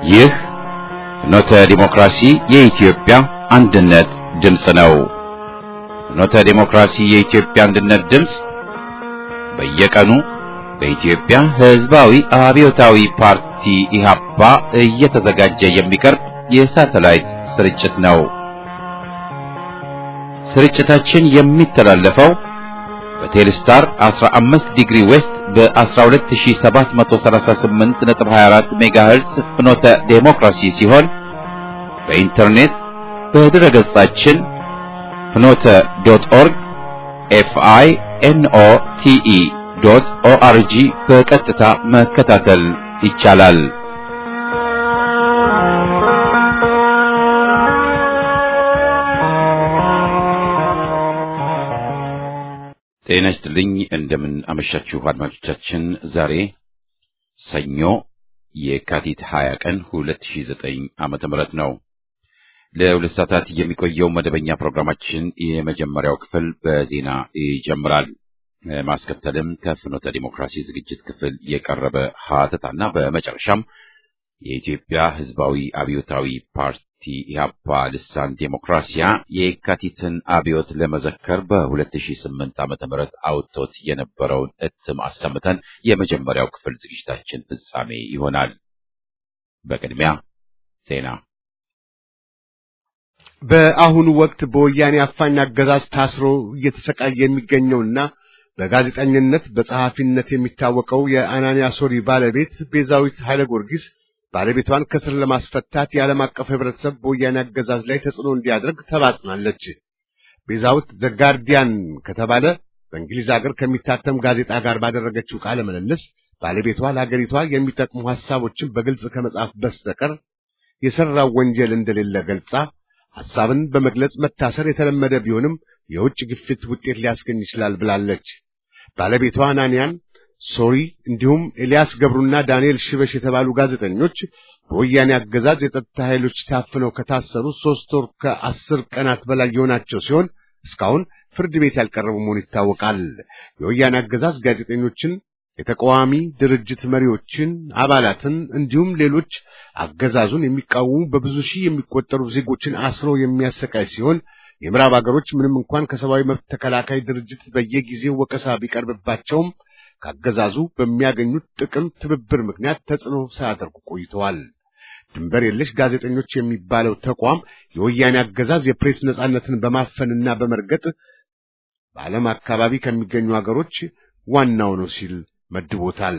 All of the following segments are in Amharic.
ይህ ፍኖተ ዲሞክራሲ የኢትዮጵያ አንድነት ድምፅ ነው። ፍኖተ ዲሞክራሲ የኢትዮጵያ አንድነት ድምፅ በየቀኑ በኢትዮጵያ ሕዝባዊ አብዮታዊ ፓርቲ ኢህአፓ እየተዘጋጀ የሚቀርብ የሳተላይት ስርጭት ነው። ስርጭታችን የሚተላለፈው በቴሌስታር 15 ዲግሪ ዌስት በ12738.24 ሜጋሄርዝ ፍኖተ ዴሞክራሲ ሲሆን በኢንተርኔት በድረ ገጻችን ፍኖተ ዶት ኦርግ ኤፍአይ ኤንኦ ቲኢ ዶት ኦአርጂ በቀጥታ መከታተል ይቻላል። ጤና ይስጥልኝ። እንደምን አመሻችሁ አድማጮቻችን። ዛሬ ሰኞ የካቲት 20 ቀን 2009 ዓመተ ምህረት ነው። ለሁለት ሰዓታት የሚቆየው መደበኛ ፕሮግራማችን የመጀመሪያው ክፍል በዜና ይጀምራል። ማስከተልም ከፍኖተ ዲሞክራሲ ዝግጅት ክፍል የቀረበ ሀተታና በመጨረሻም የኢትዮጵያ ሕዝባዊ አብዮታዊ ፓርቲ ኢህአፓ ልሳን ዴሞክራሲያ የካቲትን አብዮት ለመዘከር በ2008 ዓመተ ምህረት አውጥቶት የነበረውን እትም አሰምተን የመጀመሪያው ክፍል ዝግጅታችን ፍጻሜ ይሆናል። በቅድሚያ ዜና። በአሁኑ ወቅት በወያኔ አፋኝ አገዛዝ ታስሮ እየተሰቃየ የሚገኘውና በጋዜጠኝነት በጸሐፊነት የሚታወቀው የአናንያ ሶሪ ባለቤት ቤዛዊት ኃይለ ጊዮርጊስ ባለቤቷን ከስር ለማስፈታት የዓለም አቀፍ ህብረተሰብ በወያኔ አገዛዝ ላይ ተጽዕኖ እንዲያደርግ ተማጽናለች። ቤዛዊት ዘጋርዲያን ከተባለ በእንግሊዝ ሀገር ከሚታተም ጋዜጣ ጋር ባደረገችው ቃለ ምልልስ ባለቤቷ ለሀገሪቷ የሚጠቅሙ ሐሳቦችን በግልጽ ከመጻፍ በስተቀር የሠራው ወንጀል እንደሌለ ገልጻ ሐሳብን በመግለጽ መታሰር የተለመደ ቢሆንም የውጭ ግፊት ውጤት ሊያስገኝ ይችላል ብላለች። ባለቤቷ አናንያን ሶሪ እንዲሁም ኤልያስ ገብሩና ዳንኤል ሽበሽ የተባሉ ጋዜጠኞች በወያኔ አገዛዝ የጸጥታ ኃይሎች ታፍነው ከታሰሩ ሦስት ወር ከአስር ቀናት በላይ የሆናቸው ሲሆን እስካሁን ፍርድ ቤት ያልቀረቡ መሆኑ ይታወቃል። የወያኔ አገዛዝ ጋዜጠኞችን፣ የተቃዋሚ ድርጅት መሪዎችን፣ አባላትን እንዲሁም ሌሎች አገዛዙን የሚቃወሙ በብዙ ሺህ የሚቆጠሩ ዜጎችን አስሮ የሚያሰቃይ ሲሆን የምዕራብ አገሮች ምንም እንኳን ከሰብአዊ መብት ተከላካይ ድርጅት በየጊዜው ወቀሳ ቢቀርብባቸውም ከአገዛዙ በሚያገኙት ጥቅም ትብብር ምክንያት ተጽዕኖ ሳያደርጉ ቆይተዋል። ድንበር የለሽ ጋዜጠኞች የሚባለው ተቋም የወያኔ አገዛዝ የፕሬስ ነጻነትን በማፈንና በመርገጥ በዓለም አካባቢ ከሚገኙ አገሮች ዋናው ነው ሲል መድቦታል።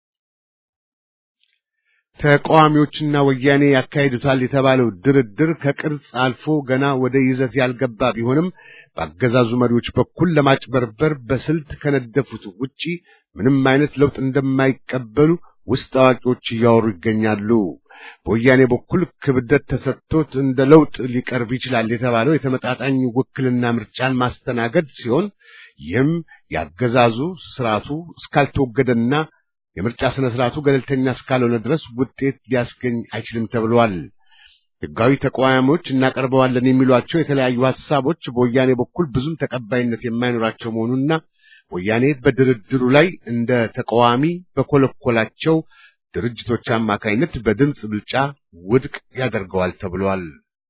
ተቃዋሚዎችና ወያኔ ያካሂዱታል የተባለው ድርድር ከቅርጽ አልፎ ገና ወደ ይዘት ያልገባ ቢሆንም በአገዛዙ መሪዎች በኩል ለማጭበርበር በስልት ከነደፉት ውጪ ምንም አይነት ለውጥ እንደማይቀበሉ ውስጥ አዋቂዎች እያወሩ ይገኛሉ። በወያኔ በኩል ክብደት ተሰጥቶት እንደ ለውጥ ሊቀርብ ይችላል የተባለው የተመጣጣኝ ውክልና ምርጫን ማስተናገድ ሲሆን ይህም ያገዛዙ ስርዓቱ እስካልተወገደና የምርጫ ስነ ስርዓቱ ገለልተኛ እስካልሆነ ድረስ ውጤት ሊያስገኝ አይችልም ተብሏል። ሕጋዊ ተቃዋሚዎች እናቀርበዋለን የሚሏቸው የተለያዩ ሐሳቦች በወያኔ በኩል ብዙም ተቀባይነት የማይኖራቸው መሆኑና ወያኔ በድርድሩ ላይ እንደ ተቃዋሚ በኮለኮላቸው ድርጅቶች አማካይነት በድምፅ ብልጫ ውድቅ ያደርገዋል ተብሏል።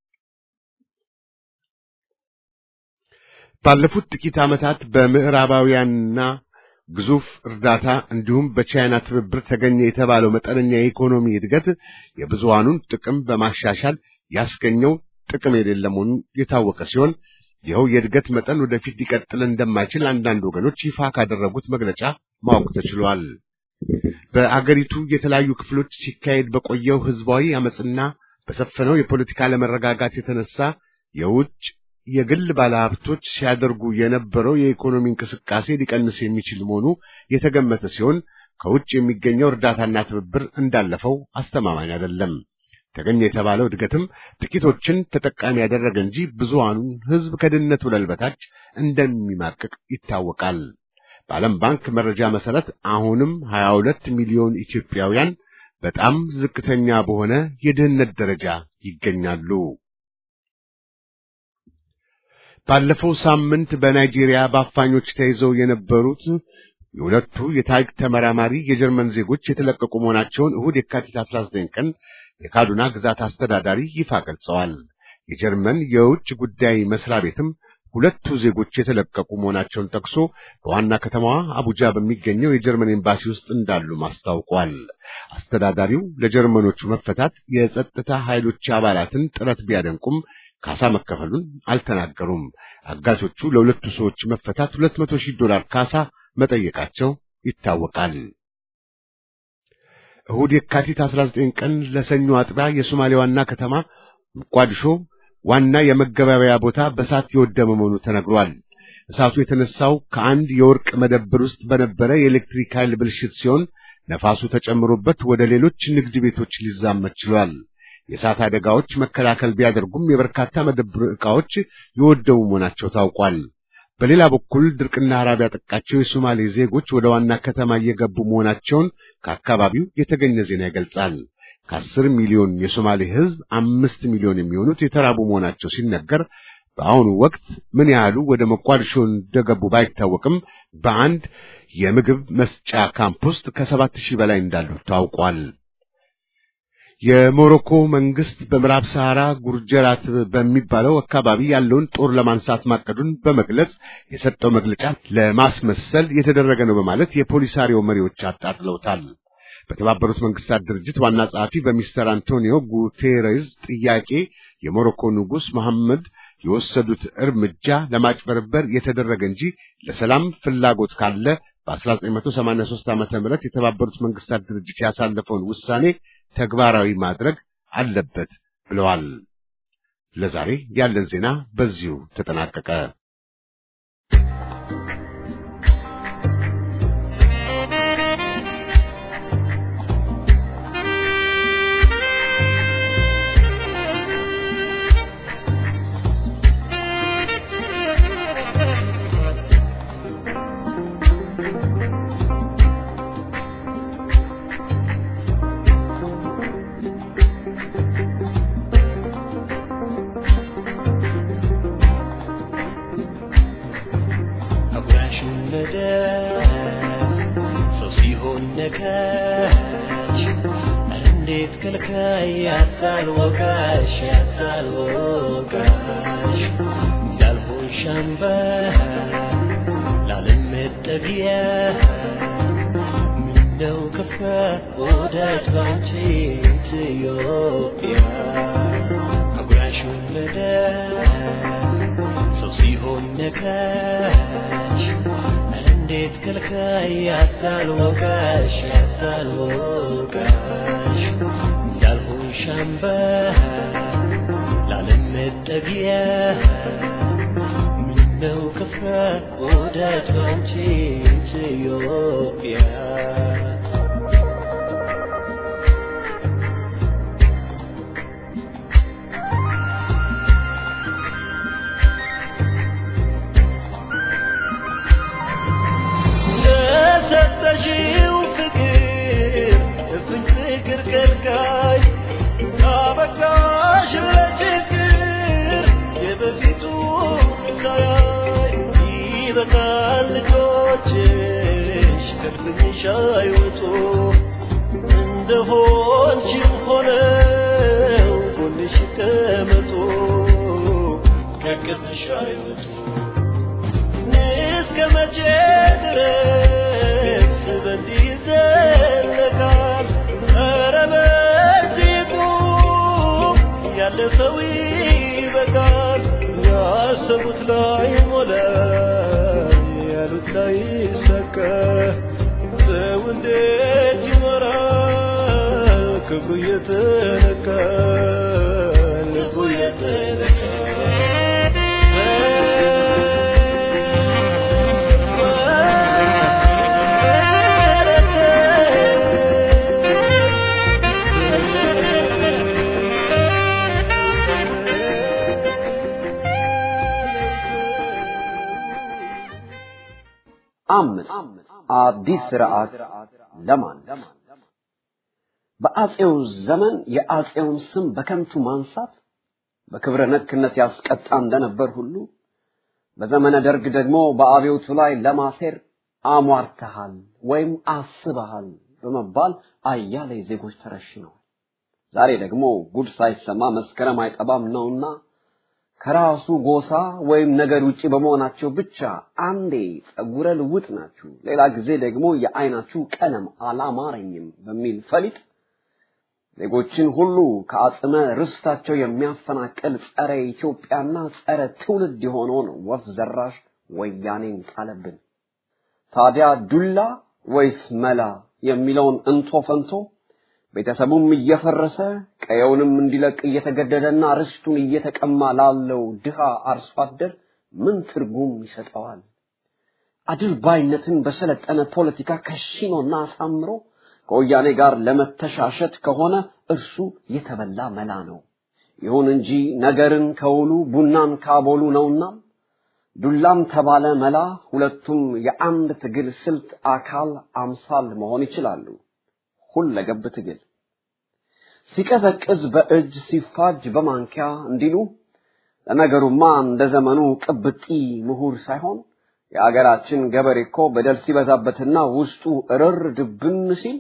ባለፉት ጥቂት ዓመታት በምዕራባውያንና ግዙፍ እርዳታ እንዲሁም በቻይና ትብብር ተገኘ የተባለው መጠነኛ የኢኮኖሚ እድገት የብዙሃኑን ጥቅም በማሻሻል ያስገኘው ጥቅም የሌለ መሆኑ የታወቀ ሲሆን ይኸው የእድገት መጠን ወደፊት ሊቀጥል እንደማይችል አንዳንድ ወገኖች ይፋ ካደረጉት መግለጫ ማወቅ ተችሏል። በአገሪቱ የተለያዩ ክፍሎች ሲካሄድ በቆየው ህዝባዊ አመፅና በሰፈነው የፖለቲካ አለመረጋጋት የተነሳ የውጭ የግል ባለሀብቶች ሲያደርጉ የነበረው የኢኮኖሚ እንቅስቃሴ ሊቀንስ የሚችል መሆኑ የተገመተ ሲሆን ከውጭ የሚገኘው እርዳታና ትብብር እንዳለፈው አስተማማኝ አይደለም። ተገኘ የተባለው እድገትም ጥቂቶችን ተጠቃሚ ያደረገ እንጂ ብዙሃኑን ህዝብ ከድህነት ወለል በታች እንደሚማቅቅ ይታወቃል። በዓለም ባንክ መረጃ መሰረት አሁንም 22 ሚሊዮን ኢትዮጵያውያን በጣም ዝቅተኛ በሆነ የድህነት ደረጃ ይገኛሉ። ባለፈው ሳምንት በናይጄሪያ በአፋኞች ተይዘው የነበሩት የሁለቱ የታሪክ ተመራማሪ የጀርመን ዜጎች የተለቀቁ መሆናቸውን እሁድ የካቲት 19 ቀን የካዱና ግዛት አስተዳዳሪ ይፋ ገልጸዋል። የጀርመን የውጭ ጉዳይ መስሪያ ቤትም ሁለቱ ዜጎች የተለቀቁ መሆናቸውን ጠቅሶ በዋና ከተማዋ አቡጃ በሚገኘው የጀርመን ኤምባሲ ውስጥ እንዳሉ አስታውቋል። አስተዳዳሪው ለጀርመኖቹ መፈታት የጸጥታ ኃይሎች አባላትን ጥረት ቢያደንቁም ካሳ መከፈሉን አልተናገሩም። አጋቾቹ ለሁለቱ ሰዎች መፈታት ሁለት መቶ ሺህ ዶላር ካሳ መጠየቃቸው ይታወቃል። እሁድ የካቲት 19 ቀን ለሰኞ አጥቢያ የሶማሌ ዋና ከተማ ሞቃዲሾ ዋና የመገበያያ ቦታ በእሳት የወደመ መሆኑ ተነግሯል። እሳቱ የተነሳው ከአንድ የወርቅ መደብር ውስጥ በነበረ የኤሌክትሪክ ኃይል ብልሽት ሲሆን ነፋሱ ተጨምሮበት ወደ ሌሎች ንግድ ቤቶች ሊዛመት ችሏል። የእሳት አደጋዎች መከላከል ቢያደርጉም የበርካታ መደብር ዕቃዎች የወደሙ መሆናቸው ታውቋል። በሌላ በኩል ድርቅና ረሃብ ያጠቃቸው የሶማሌ ዜጎች ወደ ዋና ከተማ እየገቡ መሆናቸውን ከአካባቢው የተገኘ ዜና ይገልጻል። ከአስር ሚሊዮን የሶማሌ ሕዝብ አምስት ሚሊዮን የሚሆኑት የተራቡ መሆናቸው ሲነገር በአሁኑ ወቅት ምን ያህሉ ወደ ሞቃዲሾ እንደገቡ ባይታወቅም በአንድ የምግብ መስጫ ካምፕ ውስጥ ከሰባት ሺህ በላይ እንዳሉ ታውቋል። የሞሮኮ መንግስት በምዕራብ ሰሐራ ጉርጀራት በሚባለው አካባቢ ያለውን ጦር ለማንሳት ማቀዱን በመግለጽ የሰጠው መግለጫ ለማስመሰል የተደረገ ነው በማለት የፖሊሳሪዮ መሪዎች አጣጥለውታል። በተባበሩት መንግስታት ድርጅት ዋና ጸሐፊ በሚስተር አንቶኒዮ ጉቴሬዝ ጥያቄ የሞሮኮ ንጉሥ መሐመድ የወሰዱት እርምጃ ለማጭበርበር የተደረገ እንጂ ለሰላም ፍላጎት ካለ በ1983 ዓ.ም የተባበሩት መንግስታት ድርጅት ያሳለፈውን ውሳኔ ተግባራዊ ማድረግ አለበት ብለዋል። ለዛሬ ያለን ዜና በዚሁ ተጠናቀቀ። አምስት አዲስ ስርዓት ለማን በአጼው ዘመን የአጼውን ስም በከንቱ ማንሳት በክብረ ነክነት ያስቀጣ እንደነበር ሁሉ በዘመነ ደርግ ደግሞ በአብዮቱ ላይ ለማሴር አሟርተሃል ወይም አስበሃል በመባል አያሌ ዜጎች ተረሽነዋል። ዛሬ ደግሞ ጉድ ሳይሰማ መስከረም አይጠባም ነውና ከራሱ ጎሳ ወይም ነገድ ውጪ በመሆናቸው ብቻ አንዴ ጸጉረ ልውጥ ናችሁ፣ ሌላ ጊዜ ደግሞ የአይናችሁ ቀለም አላማረኝም በሚል ፈሊጥ ዜጎችን ሁሉ ከአጽመ ርስታቸው የሚያፈናቅል ጸረ ኢትዮጵያና ጸረ ትውልድ የሆነውን ወፍ ዘራሽ ወያኔን ጣለብን። ታዲያ ዱላ ወይስ መላ የሚለውን እንቶ ፈንቶ ቤተሰቡም እየፈረሰ ቀየውንም እንዲለቅ እየተገደደና ርስቱን እየተቀማ ላለው ድሃ አርሶ አደር ምን ትርጉም ይሰጠዋል? አድርባይነትን በሰለጠነ ፖለቲካ ከሽኖና አሳምሮ ከወያኔ ጋር ለመተሻሸት ከሆነ እርሱ የተበላ መላ ነው። ይሁን እንጂ ነገርን ከውሉ ቡናን ካቦሉ ነውና ዱላም ተባለ መላ ሁለቱም የአንድ ትግል ስልት አካል አምሳል መሆን ይችላሉ። ሁለገብ ትግል ሲቀዘቅዝ በእጅ ሲፋጅ በማንኪያ እንዲሉ ለነገሩማ እንደ ዘመኑ ቅብጢ ምሁር ሳይሆን የአገራችን ገበሬ እኮ በደል ሲበዛበትና ውስጡ እርር ድብን ሲል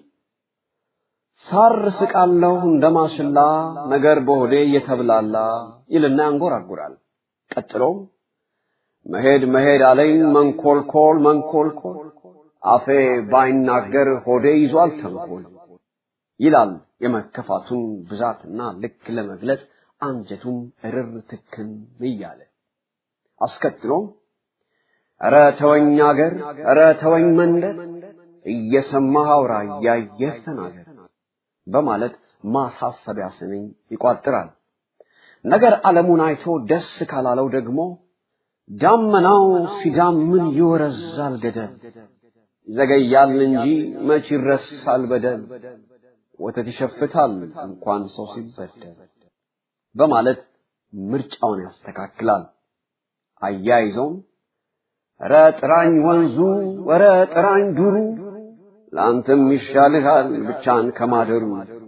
ሳር ስቃለሁ እንደ ማሽላ ነገር በሆዴ እየተብላላ ይልና ያንጎራጉራል። ቀጥሎም መሄድ መሄድ አለኝ መንኮልኮል መንኮልኮል አፌ ባይናገር ሆዴ ይዟል ተንኮል ይላል የመከፋቱን ብዛትና ልክ ለመግለጽ አንጀቱም እርር ትክን እያለ አስከትሎም ኧረ ተወኝ አገር ኧረ ተወኝ መንደር እየሰማህ አውራ እያየህ ተናገር በማለት ማሳሰቢያ ስንኝ ይቋጥራል። ነገር ዓለሙን አይቶ ደስ ካላለው ደግሞ ዳመናው ሲዳምን ይወረዛል ገደል ይዘገያል እንጂ መች ይረሳል በደል ወተት ይሸፍታል እንኳን ሰው ሲበደል በማለት ምርጫውን ያስተካክላል። አያይዘውም ኧረ ጥራኝ ወንዙ ኧረ ጥራኝ ዱሩ ለአንተም ይሻልሃል ብቻን ከማደሩ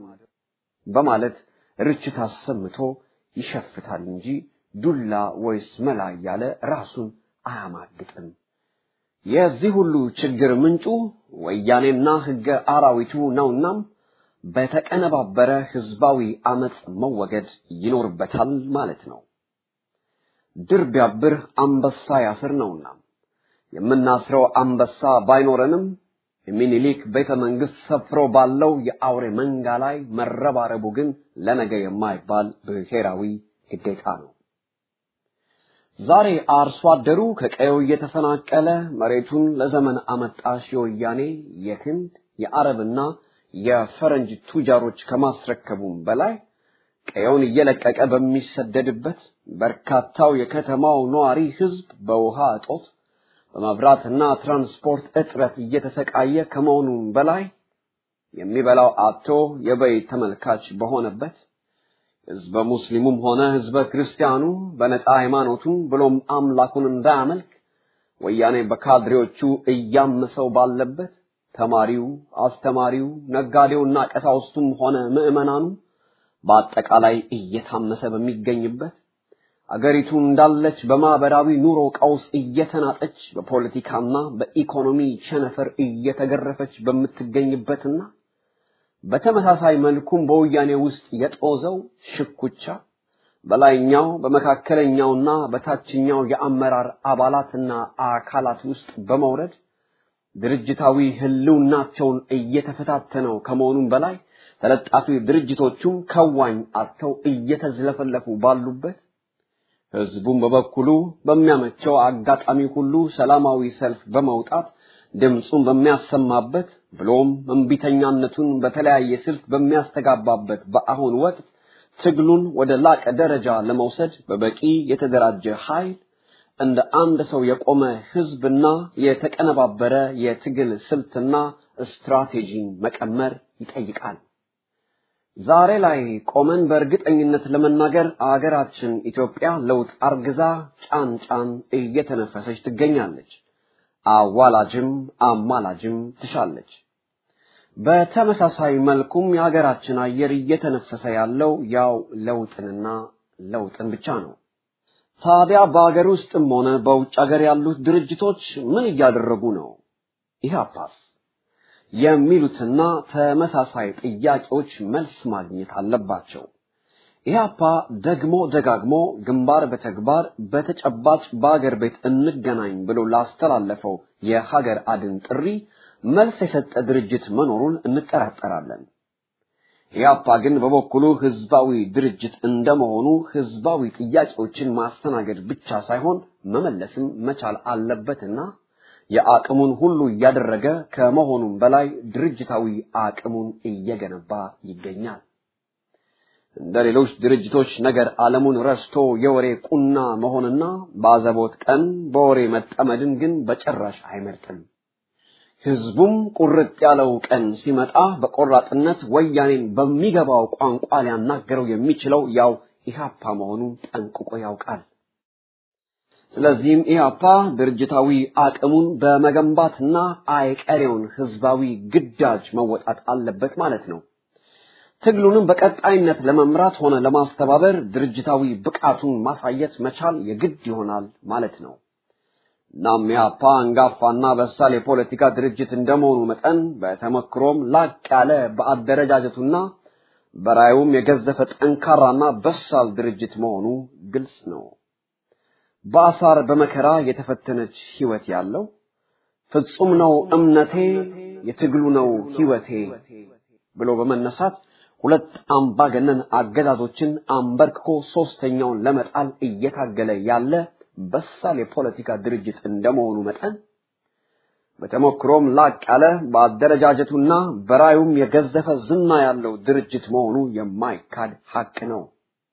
በማለት ርችት አሰምቶ ይሸፍታል እንጂ ዱላ ወይስ መላ እያለ ራሱን አያማግጥም። የዚህ ሁሉ ችግር ምንጩ ወያኔና ሕገ አራዊቱ ነውናም በተቀነባበረ ህዝባዊ አመፅ መወገድ ይኖርበታል ማለት ነው። ድር ቢያብር አንበሳ ያስር ነውና የምናስረው አንበሳ ባይኖረንም የሚኒሊክ ቤተ መንግስት ሰፍሮ ባለው የአውሬ መንጋ ላይ መረባረቡ ግን ለነገ የማይባል ብሔራዊ ግዴታ ነው። ዛሬ አርሶ አደሩ ከቀየው እየተፈናቀለ መሬቱን ለዘመን አመጣሽ የወያኔ የህንድ የአረብና የፈረንጅ ቱጃሮች ከማስረከቡም በላይ ቀየውን እየለቀቀ በሚሰደድበት በርካታው የከተማው ነዋሪ ህዝብ በውሃ እጦት በመብራትና ትራንስፖርት እጥረት እየተሰቃየ ከመሆኑም በላይ የሚበላው አጥቶ የበይ ተመልካች በሆነበት ህዝበ ሙስሊሙም ሆነ ህዝበ ክርስቲያኑ በነፃ ሃይማኖቱን ብሎም አምላኩን እንዳያመልክ ወያኔ በካድሬዎቹ እያመሰው ባለበት ተማሪው፣ አስተማሪው፣ ነጋዴውና ቀሳውስቱም ሆነ ምዕመናኑ በአጠቃላይ እየታመሰ በሚገኝበት አገሪቱ እንዳለች በማህበራዊ ኑሮ ቀውስ እየተናጠች በፖለቲካና በኢኮኖሚ ቸነፈር እየተገረፈች በምትገኝበትና በተመሳሳይ መልኩም በወያኔ ውስጥ የጦዘው ሽኩቻ በላይኛው በመካከለኛውና በታችኛው የአመራር አባላትና አካላት ውስጥ በመውረድ ድርጅታዊ ህልውናቸውን እየተፈታተነው ከመሆኑም በላይ ተለጣፊ ድርጅቶቹም ከዋኝ አጥተው እየተዝለፈለፉ ባሉበት ህዝቡም በበኩሉ በሚያመቸው አጋጣሚ ሁሉ ሰላማዊ ሰልፍ በመውጣት ድምፁን በሚያሰማበት ብሎም እምቢተኛነቱን በተለያየ ስልት በሚያስተጋባበት በአሁን ወቅት ትግሉን ወደ ላቀ ደረጃ ለመውሰድ በበቂ የተደራጀ ኃይል እንደ አንድ ሰው የቆመ ህዝብና የተቀነባበረ የትግል ስልትና ስትራቴጂን መቀመር ይጠይቃል። ዛሬ ላይ ቆመን በእርግጠኝነት ለመናገር አገራችን ኢትዮጵያ ለውጥ አርግዛ ጫን ጫን እየተነፈሰች ትገኛለች። አዋላጅም አማላጅም ትሻለች። በተመሳሳይ መልኩም የሀገራችን አየር እየተነፈሰ ያለው ያው ለውጥንና ለውጥን ብቻ ነው። ታዲያ በአገር ውስጥም ሆነ በውጭ ሀገር ያሉት ድርጅቶች ምን እያደረጉ ነው? ኢህአፓስ የሚሉትና ተመሳሳይ ጥያቄዎች መልስ ማግኘት አለባቸው። ኢህአፓ ደግሞ ደጋግሞ ግንባር በተግባር በተጨባጭ በአገር ቤት እንገናኝ ብሎ ላስተላለፈው የሀገር አድን ጥሪ መልስ የሰጠ ድርጅት መኖሩን እንጠራጠራለን። ኢህአፓ ግን በበኩሉ ህዝባዊ ድርጅት እንደመሆኑ ህዝባዊ ጥያቄዎችን ማስተናገድ ብቻ ሳይሆን መመለስም መቻል አለበትና የአቅሙን ሁሉ እያደረገ ከመሆኑም በላይ ድርጅታዊ አቅሙን እየገነባ ይገኛል። እንደ ሌሎች ድርጅቶች ነገር ዓለሙን ረስቶ የወሬ ቁና መሆንና በአዘቦት ቀን በወሬ መጠመድን ግን በጭራሽ አይመርጥም። ህዝቡም ቁርጥ ያለው ቀን ሲመጣ በቆራጥነት ወያኔን በሚገባው ቋንቋ ሊያናገረው የሚችለው ያው ኢህአፓ መሆኑን ጠንቅቆ ያውቃል። ስለዚህም ኢህአፓ ድርጅታዊ አቅሙን በመገንባትና አይቀሬውን ህዝባዊ ግዳጅ መወጣት አለበት ማለት ነው። ትግሉንም በቀጣይነት ለመምራት ሆነ ለማስተባበር ድርጅታዊ ብቃቱን ማሳየት መቻል የግድ ይሆናል ማለት ነው። እናም ኢህአፓ አንጋፋና በሳል የፖለቲካ ድርጅት እንደመሆኑ መጠን በተመክሮም ላቅ ያለ በአደረጃጀቱና በራዩም የገዘፈ ጠንካራና በሳል ድርጅት መሆኑ ግልጽ ነው። በአሳር በመከራ የተፈተነች ህይወት ያለው ፍጹም ነው እምነቴ የትግሉ ነው ህይወቴ ብሎ በመነሳት ሁለት አምባገነን አገዛዞችን አንበርክኮ ሶስተኛውን ለመጣል እየታገለ ያለ በሳል የፖለቲካ ድርጅት እንደመሆኑ መጠን በተሞክሮም ላቅ ያለ በአደረጃጀቱና በራዩም የገዘፈ ዝና ያለው ድርጅት መሆኑ የማይካድ ሀቅ ነው።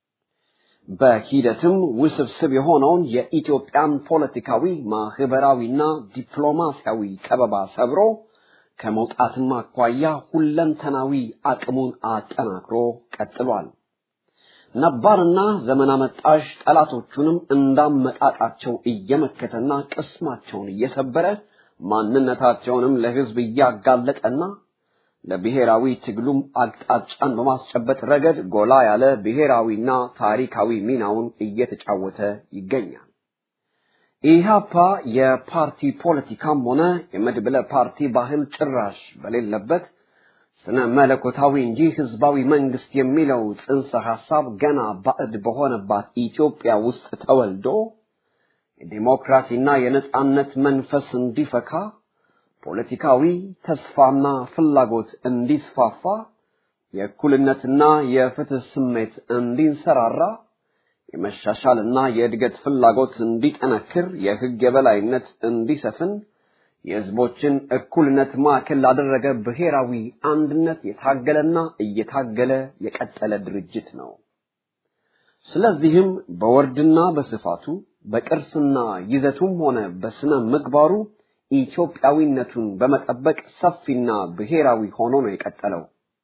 በሂደትም ውስብስብ የሆነውን የኢትዮጵያን ፖለቲካዊ ማህበራዊና ዲፕሎማሲያዊ ከበባ ሰብሮ ከመውጣትም አኳያ ሁለንተናዊ አቅሙን አጠናክሮ ቀጥሏል። ነባርና ዘመን አመጣሽ ጠላቶቹንም እንዳመጣጣቸው እየመከተና ቅስማቸውን እየሰበረ ማንነታቸውንም ለህዝብ እያጋለጠና ለብሔራዊ ትግሉም አቅጣጫን በማስጨበጥ ረገድ ጎላ ያለ ብሔራዊና ታሪካዊ ሚናውን እየተጫወተ ይገኛል። ኢህአፓ የፓርቲ ፖለቲካም ሆነ የመድብለ ፓርቲ ባህል ጭራሽ በሌለበት ስነ መለኮታዊ እንጂ ህዝባዊ መንግስት የሚለው ጽንሰ ሐሳብ ገና ባዕድ በሆነባት ኢትዮጵያ ውስጥ ተወልዶ የዲሞክራሲና የነጻነት መንፈስ እንዲፈካ ፖለቲካዊ ተስፋና ፍላጎት እንዲስፋፋ የእኩልነትና የፍትህ ስሜት እንዲንሰራራ የመሻሻልና የእድገት ፍላጎት እንዲጠነክር የህግ የበላይነት እንዲሰፍን የህዝቦችን እኩልነት ማዕከል ላደረገ ብሔራዊ አንድነት የታገለና እየታገለ የቀጠለ ድርጅት ነው። ስለዚህም በወርድና በስፋቱ በቅርስና ይዘቱም ሆነ በስነ ምግባሩ ኢትዮጵያዊነቱን በመጠበቅ ሰፊና ብሔራዊ ሆኖ ነው የቀጠለው።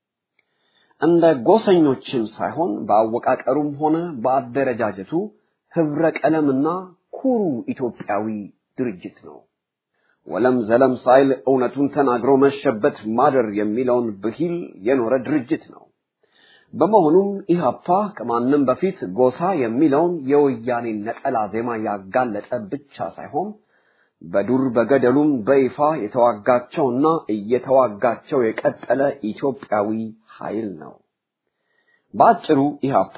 እንደ ጎሰኞችም ሳይሆን በአወቃቀሩም ሆነ በአደረጃጀቱ ህብረ ቀለምና ኩሩ ኢትዮጵያዊ ድርጅት ነው። ወለም ዘለም ሳይል እውነቱን ተናግሮ መሸበት ማደር የሚለውን ብሂል የኖረ ድርጅት ነው። በመሆኑም ኢህአፓ ከማንም በፊት ጎሳ የሚለውን የወያኔ ነጠላ ዜማ ያጋለጠ ብቻ ሳይሆን በዱር በገደሉም በይፋ የተዋጋቸውና እየተዋጋቸው የቀጠለ ኢትዮጵያዊ ኃይል ነው። በአጭሩ ኢህአፓ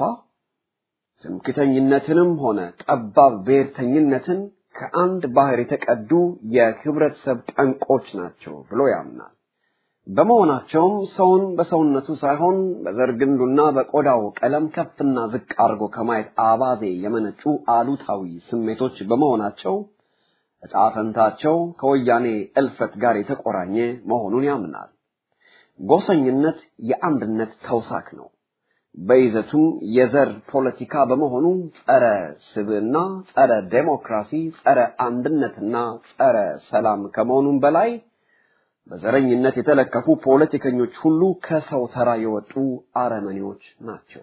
ትምክተኝነትንም ሆነ ጠባብ ብሔርተኝነትን ከአንድ ባህር የተቀዱ የህብረተሰብ ጠንቆች ናቸው ብሎ ያምናል። በመሆናቸውም ሰውን በሰውነቱ ሳይሆን በዘር ግንዱና በቆዳው ቀለም ከፍና ዝቅ አድርጎ ከማየት አባዜ የመነጩ አሉታዊ ስሜቶች በመሆናቸው ዕጣ ፈንታቸው ከወያኔ እልፈት ጋር የተቆራኘ መሆኑን ያምናል። ጎሰኝነት የአንድነት ተውሳክ ነው። በይዘቱም የዘር ፖለቲካ በመሆኑ ጸረ ስብዕና፣ ጸረ ዴሞክራሲ፣ ጸረ አንድነትና ጸረ ሰላም ከመሆኑም በላይ በዘረኝነት የተለከፉ ፖለቲከኞች ሁሉ ከሰው ተራ የወጡ አረመኔዎች ናቸው።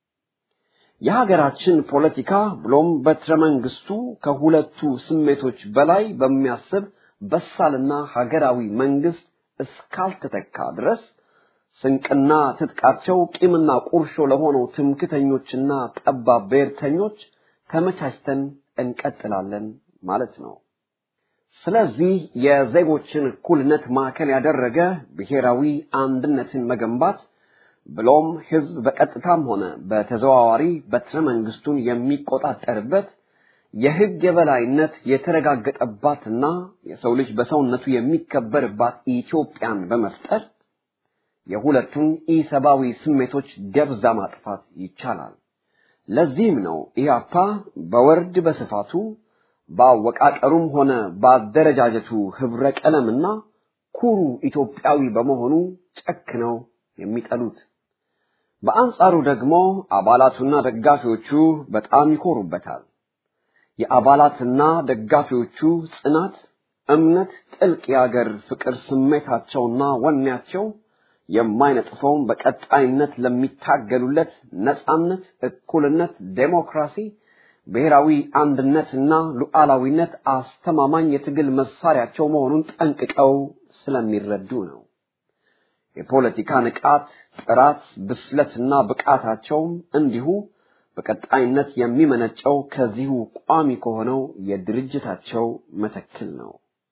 የሀገራችን ፖለቲካ ብሎም በትረ መንግስቱ ከሁለቱ ስሜቶች በላይ በሚያስብ በሳልና ሀገራዊ መንግስት እስካልተተካ ድረስ ስንቅና ትጥቃቸው ቂምና ቁርሾ ለሆነው ትምክተኞችና ጠባብ ብሔርተኞች ተመቻችተን እንቀጥላለን ማለት ነው። ስለዚህ የዜጎችን እኩልነት ማዕከል ያደረገ ብሔራዊ አንድነትን መገንባት ብሎም ህዝብ በቀጥታም ሆነ በተዘዋዋሪ በትረ መንግስቱን የሚቆጣጠርበት የህግ የበላይነት የተረጋገጠባትና የሰው ልጅ በሰውነቱ የሚከበርባት ኢትዮጵያን በመፍጠር የሁለቱን ኢሰብአዊ ስሜቶች ደብዛ ማጥፋት ይቻላል። ለዚህም ነው ኢህአፓ በወርድ በስፋቱ በአወቃቀሩም ሆነ በአደረጃጀቱ ህብረ ቀለምና ኩሩ ኢትዮጵያዊ በመሆኑ ጨክነው የሚጠሉት። በአንጻሩ ደግሞ አባላቱና ደጋፊዎቹ በጣም ይኮሩበታል። የአባላትና ደጋፊዎቹ ጽናት፣ እምነት፣ ጥልቅ የአገር ፍቅር ስሜታቸውና ወኔያቸው የማይነጥፈውን በቀጣይነት ለሚታገሉለት ነጻነት፣ እኩልነት፣ ዴሞክራሲ፣ ብሔራዊ አንድነትና ሉዓላዊነት አስተማማኝ የትግል መሳሪያቸው መሆኑን ጠንቅቀው ስለሚረዱ ነው። የፖለቲካ ንቃት፣ ጥራት፣ ብስለትና ብቃታቸውም እንዲሁ በቀጣይነት የሚመነጨው ከዚሁ ቋሚ ከሆነው የድርጅታቸው መተክል ነው።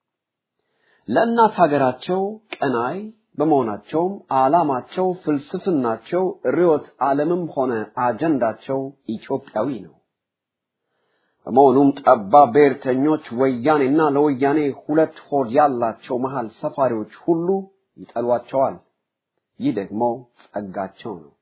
ለእናት ሀገራቸው ቀናይ በመሆናቸውም ዓላማቸው፣ ፍልስፍናቸው፣ ርዕዮተ ዓለምም ሆነ አጀንዳቸው ኢትዮጵያዊ ነው። በመሆኑም ጠባብ ብሔርተኞች ወያኔና ለወያኔ ሁለት ሆድ ያላቸው መሃል ሰፋሪዎች ሁሉ ይጠሏቸዋል። ይህ ደግሞ ጸጋቸው ነው።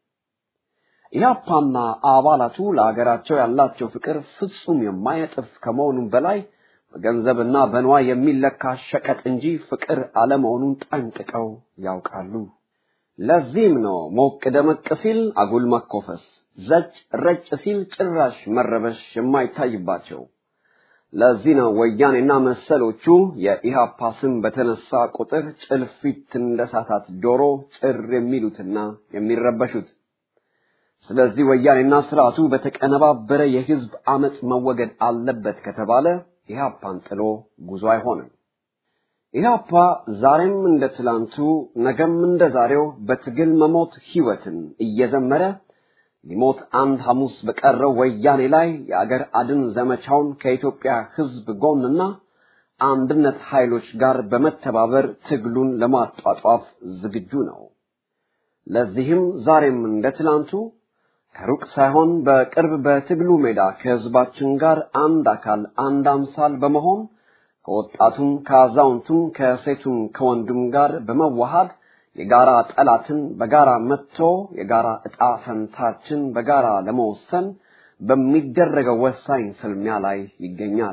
ኢህአፓና አባላቱ ለሀገራቸው ያላቸው ፍቅር ፍጹም የማይነጥፍ ከመሆኑም በላይ በገንዘብና በንዋይ የሚለካ ሸቀጥ እንጂ ፍቅር አለመሆኑን ጠንቅቀው ያውቃሉ። ለዚህም ነው ሞቅ ደመቅ ሲል አጉል መኮፈስ፣ ዘጭ ረጭ ሲል ጭራሽ መረበሽ የማይታይባቸው። ለዚህ ነው ወያኔና መሰሎቹ የኢህአፓ ስም በተነሳ ቁጥር ጭልፊት እንደሳታት ዶሮ ጭር የሚሉትና የሚረበሹት። ስለዚህ ወያኔና ስርዓቱ በተቀነባበረ የህዝብ አመፅ መወገድ አለበት ከተባለ ኢህአፓን ጥሎ ጉዞ አይሆንም። ኢህአፓ ዛሬም እንደ ትላንቱ ነገም እንደ ዛሬው በትግል መሞት ህይወትን እየዘመረ ሊሞት አንድ ሐሙስ በቀረው ወያኔ ላይ የአገር አድን ዘመቻውን ከኢትዮጵያ ህዝብ ጎንና አንድነት ኃይሎች ጋር በመተባበር ትግሉን ለማጧጧፍ ዝግጁ ነው። ለዚህም ዛሬም እንደ ትላንቱ ከሩቅ ሳይሆን በቅርብ በትግሉ ሜዳ ከህዝባችን ጋር አንድ አካል አንድ አምሳል በመሆን ከወጣቱም ከአዛውንቱም ከሴቱም ከወንዱም ጋር በመዋሃድ የጋራ ጠላትን በጋራ መጥቶ የጋራ ዕጣ ፈንታችን በጋራ ለመወሰን በሚደረገው ወሳኝ ፍልሚያ ላይ ይገኛል።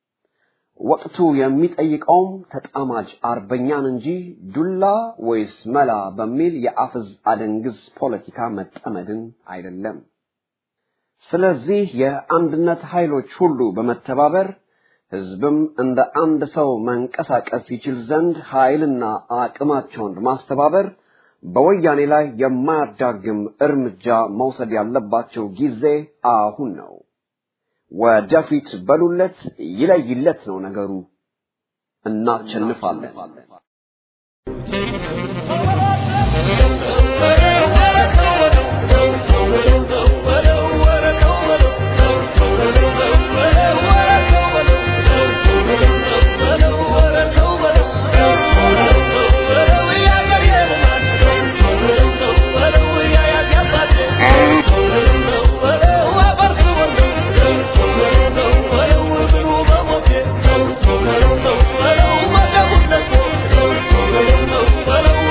ወቅቱ የሚጠይቀውም ተጣማጅ አርበኛን እንጂ ዱላ ወይስ መላ በሚል የአፍዝ አደንግዝ ፖለቲካ መጠመድን አይደለም። ስለዚህ የአንድነት ኃይሎች ሁሉ በመተባበር ህዝብም እንደ አንድ ሰው መንቀሳቀስ ይችል ዘንድ ኃይልና አቅማቸውን በማስተባበር በወያኔ ላይ የማያዳግም እርምጃ መውሰድ ያለባቸው ጊዜ አሁን ነው። ወደፊት በሉለት፣ ይለይለት ነው ነገሩ። እናሸንፋለን። Hello.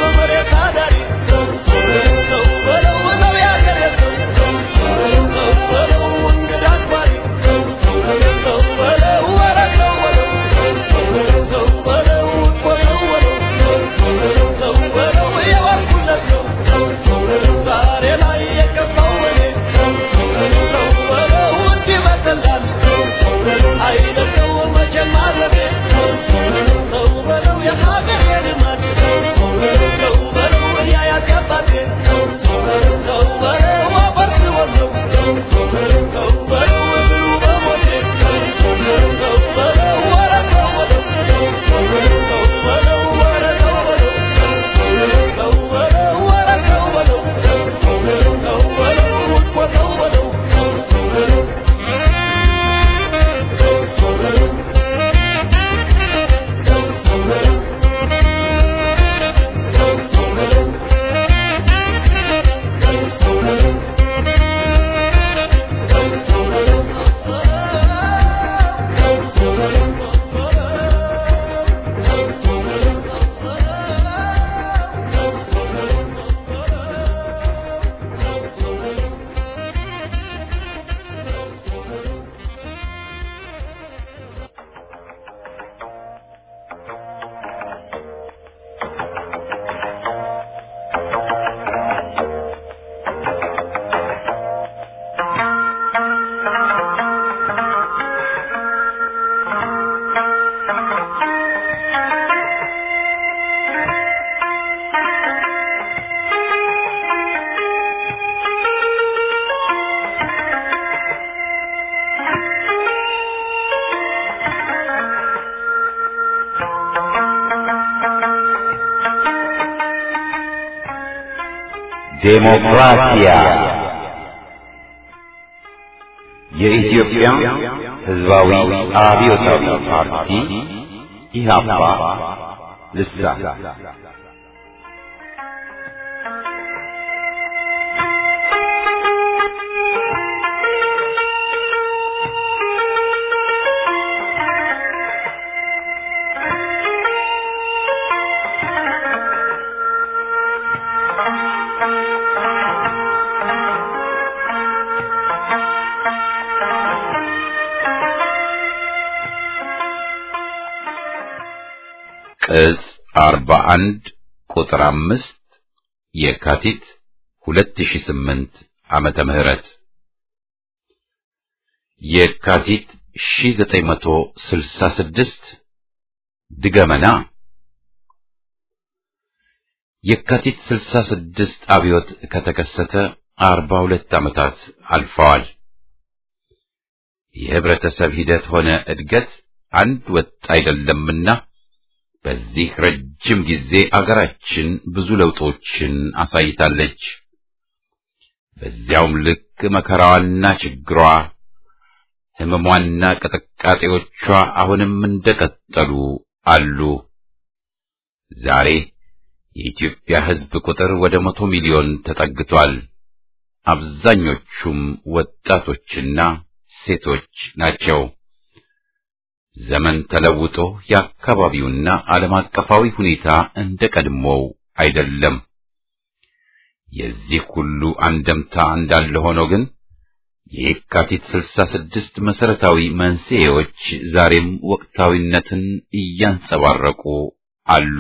ዴሞክራሲያ የኢትዮጵያ ሕዝባዊ አብዮታዊ ፓርቲ ኢህአፓ ልሳን ቅጽ አርባ አንድ ቁጥር አምስት የካቲት ሁለት ሺ ስምንት ዓመተ ምህረት የካቲት ሺ ዘጠኝ መቶ ስልሳ ስድስት ድገመና የካቲት ስልሳ ስድስት አብዮት ከተከሰተ አርባ ሁለት ዓመታት አልፈዋል። የህብረተሰብ ሂደት ሆነ እድገት አንድ ወጥ አይደለምና በዚህ ረጅም ጊዜ አገራችን ብዙ ለውጦችን አሳይታለች። በዚያውም ልክ መከራዋና ችግሯ፣ ህመሟና ቅጥቃጤዎቿ አሁንም እንደቀጠሉ አሉ። ዛሬ የኢትዮጵያ ሕዝብ ቁጥር ወደ መቶ ሚሊዮን ተጠግቷል። አብዛኞቹም ወጣቶችና ሴቶች ናቸው። ዘመን ተለውጦ የአካባቢውና ዓለም አቀፋዊ ሁኔታ እንደ ቀድሞው አይደለም። የዚህ ሁሉ አንደምታ እንዳለ ሆኖ ግን የካቲት ስልሳ ስድስት መሰረታዊ መንስኤዎች ዛሬም ወቅታዊነትን እያንጸባረቁ አሉ።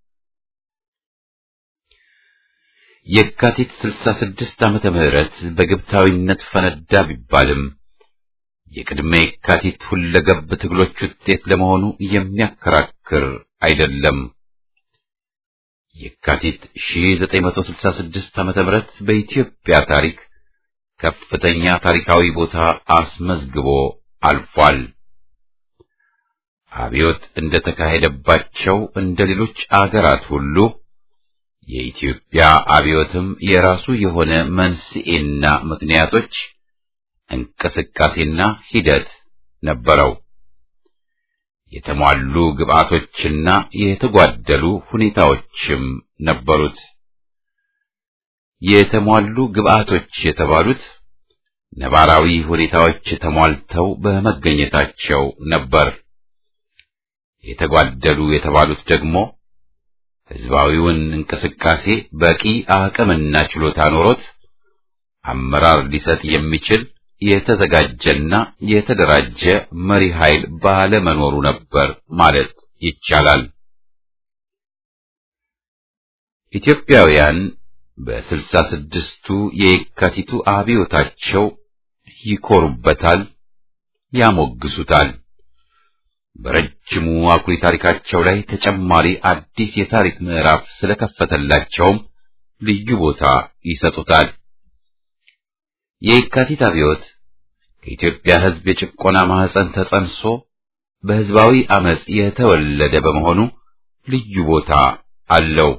የካቲት ስልሳ ስድስት ዓመተ ምህረት በግብታዊነት ፈነዳ ቢባልም የቅድመ የካቲት ሁለገብ ትግሎች ውጤት ለመሆኑ የሚያከራክር አይደለም። የካቲት 1966 ዓመተ ምህረት በኢትዮጵያ ታሪክ ከፍተኛ ታሪካዊ ቦታ አስመዝግቦ አልፏል። አብዮት እንደተካሄደባቸው እንደ ሌሎች አገራት ሁሉ የኢትዮጵያ አብዮትም የራሱ የሆነ መንስኤና ምክንያቶች እንቅስቃሴና ሂደት ነበረው። የተሟሉ ግብአቶችና የተጓደሉ ሁኔታዎችም ነበሩት። የተሟሉ ግብአቶች የተባሉት ነባራዊ ሁኔታዎች ተሟልተው በመገኘታቸው ነበር። የተጓደሉ የተባሉት ደግሞ ሕዝባዊውን እንቅስቃሴ በቂ አቅምና ችሎታ ኖሮት አመራር ሊሰጥ የሚችል የተዘጋጀና የተደራጀ መሪ ኃይል ባለመኖሩ ነበር ማለት ይቻላል። ኢትዮጵያውያን በስልሳ ስድስቱ የካቲቱ አብዮታቸው ይኮሩበታል፣ ያሞግሱታል። በረጅሙ አኩሪ ታሪካቸው ላይ ተጨማሪ አዲስ የታሪክ ምዕራፍ ስለከፈተላቸውም ልዩ ቦታ ይሰጡታል። የካቲት አብዮት ከኢትዮጵያ ሕዝብ የጭቆና ማህፀን ተጸንሶ በሕዝባዊ አመጽ የተወለደ በመሆኑ ልዩ ቦታ አለው።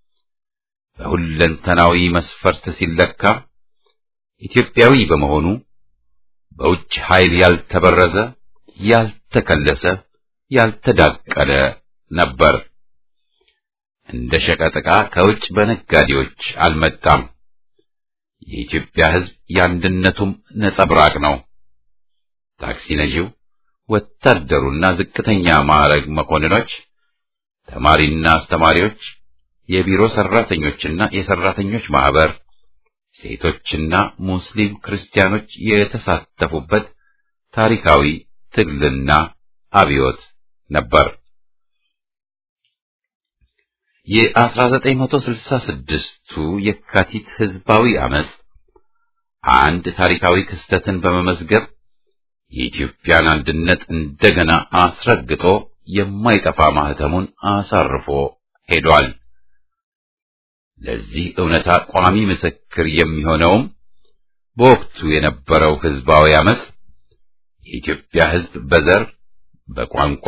በሁለንተናዊ መስፈርት ሲለካ ኢትዮጵያዊ በመሆኑ በውጭ ኃይል ያልተበረዘ፣ ያልተከለሰ፣ ያልተዳቀለ ነበር። እንደ ሸቀጥ ዕቃ ከውጭ በነጋዴዎች አልመጣም። የኢትዮጵያ ሕዝብ የአንድነቱም ነጸብራቅ ነው። ታክሲ ነጂው፣ ወታደሩና ዝቅተኛ ማዕረግ መኮንኖች፣ ተማሪና አስተማሪዎች፣ የቢሮ ሰራተኞችና የሰራተኞች ማህበር፣ ሴቶችና ሙስሊም ክርስቲያኖች የተሳተፉበት ታሪካዊ ትግልና አብዮት ነበር። የ1966ቱ የካቲት ህዝባዊ አመጽ አንድ ታሪካዊ ክስተትን በመመዝገብ የኢትዮጵያን አንድነት እንደገና አስረግጦ የማይጠፋ ማህተሙን አሳርፎ ሄዷል። ለዚህ እውነታ ቋሚ ምስክር የሚሆነውም በወቅቱ የነበረው ህዝባዊ አመጽ የኢትዮጵያ ህዝብ በዘር፣ በቋንቋ፣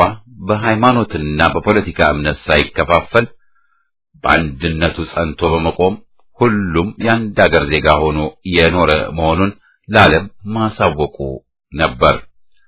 በሃይማኖትና በፖለቲካ እምነት ሳይከፋፈል በአንድነቱ ጸንቶ በመቆም ሁሉም የአንድ አገር ዜጋ ሆኖ የኖረ መሆኑን ለዓለም ማሳወቁ ነበር።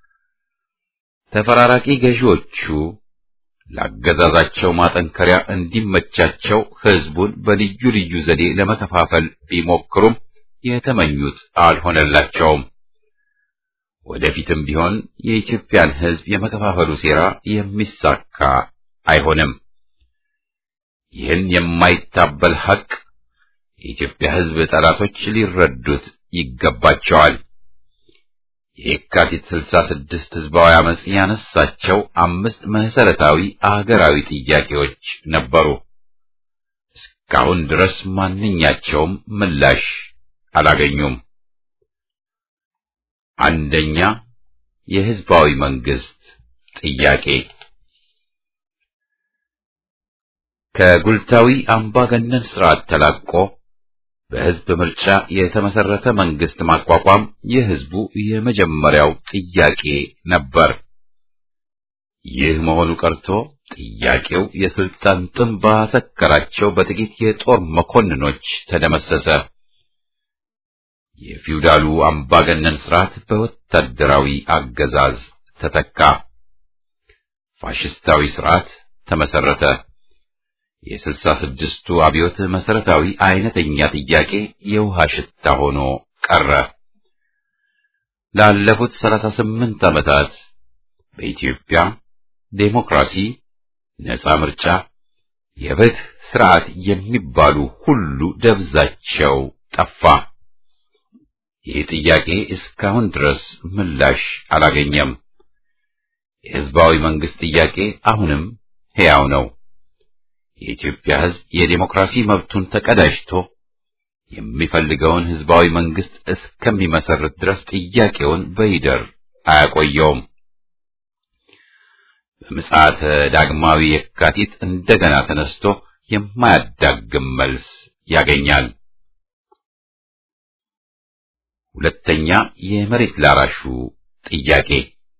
ተፈራራቂ ገዢዎቹ ለአገዛዛቸው ማጠንከሪያ እንዲመቻቸው ሕዝቡን በልዩ ልዩ ዘዴ ለመከፋፈል ቢሞክሩም የተመኙት አልሆነላቸውም። ወደፊትም ቢሆን የኢትዮጵያን ሕዝብ የመከፋፈሉ ሴራ የሚሳካ አይሆንም። ይህን የማይታበል ሐቅ የኢትዮጵያ ሕዝብ ጠላቶች ሊረዱት ይገባቸዋል። የካቲት ስልሳ ስድስት ሕዝባዊ አመጽ ያነሳቸው አምስት መሰረታዊ አገራዊ ጥያቄዎች ነበሩ። እስካሁን ድረስ ማንኛቸውም ምላሽ አላገኙም። አንደኛ፣ የሕዝባዊ መንግስት ጥያቄ ከጉልታዊ አምባገነን ስርዓት ተላቆ በሕዝብ ምርጫ የተመሰረተ መንግስት ማቋቋም የሕዝቡ የመጀመሪያው ጥያቄ ነበር። ይህ መሆኑ ቀርቶ ጥያቄው የስልጣን ጥም ባሰከራቸው በጥቂት የጦር መኮንኖች ተደመሰሰ። የፊውዳሉ አምባገነን ስርዓት በወታደራዊ አገዛዝ ተተካ። ፋሽስታዊ ስርዓት ተመሰረተ። የስልሳ ስድስቱ አብዮት መሰረታዊ አይነተኛ ጥያቄ የውሃ ሽታ ሆኖ ቀረ። ላለፉት ሰላሳ ስምንት ዓመታት በኢትዮጵያ ዴሞክራሲ፣ ነጻ ምርጫ፣ የፍትህ ስርዓት የሚባሉ ሁሉ ደብዛቸው ጠፋ። ይህ ጥያቄ እስካሁን ድረስ ምላሽ አላገኘም። የህዝባዊ መንግስት ጥያቄ አሁንም ሕያው ነው። የኢትዮጵያ ሕዝብ የዴሞክራሲ መብቱን ተቀዳጅቶ የሚፈልገውን ህዝባዊ መንግስት እስከሚመሰርት ድረስ ጥያቄውን በይደር አያቆየውም። በምጽአተ ዳግማዊ የካቲት እንደገና ተነስቶ የማያዳግም መልስ ያገኛል። ሁለተኛ፣ የመሬት ላራሹ ጥያቄ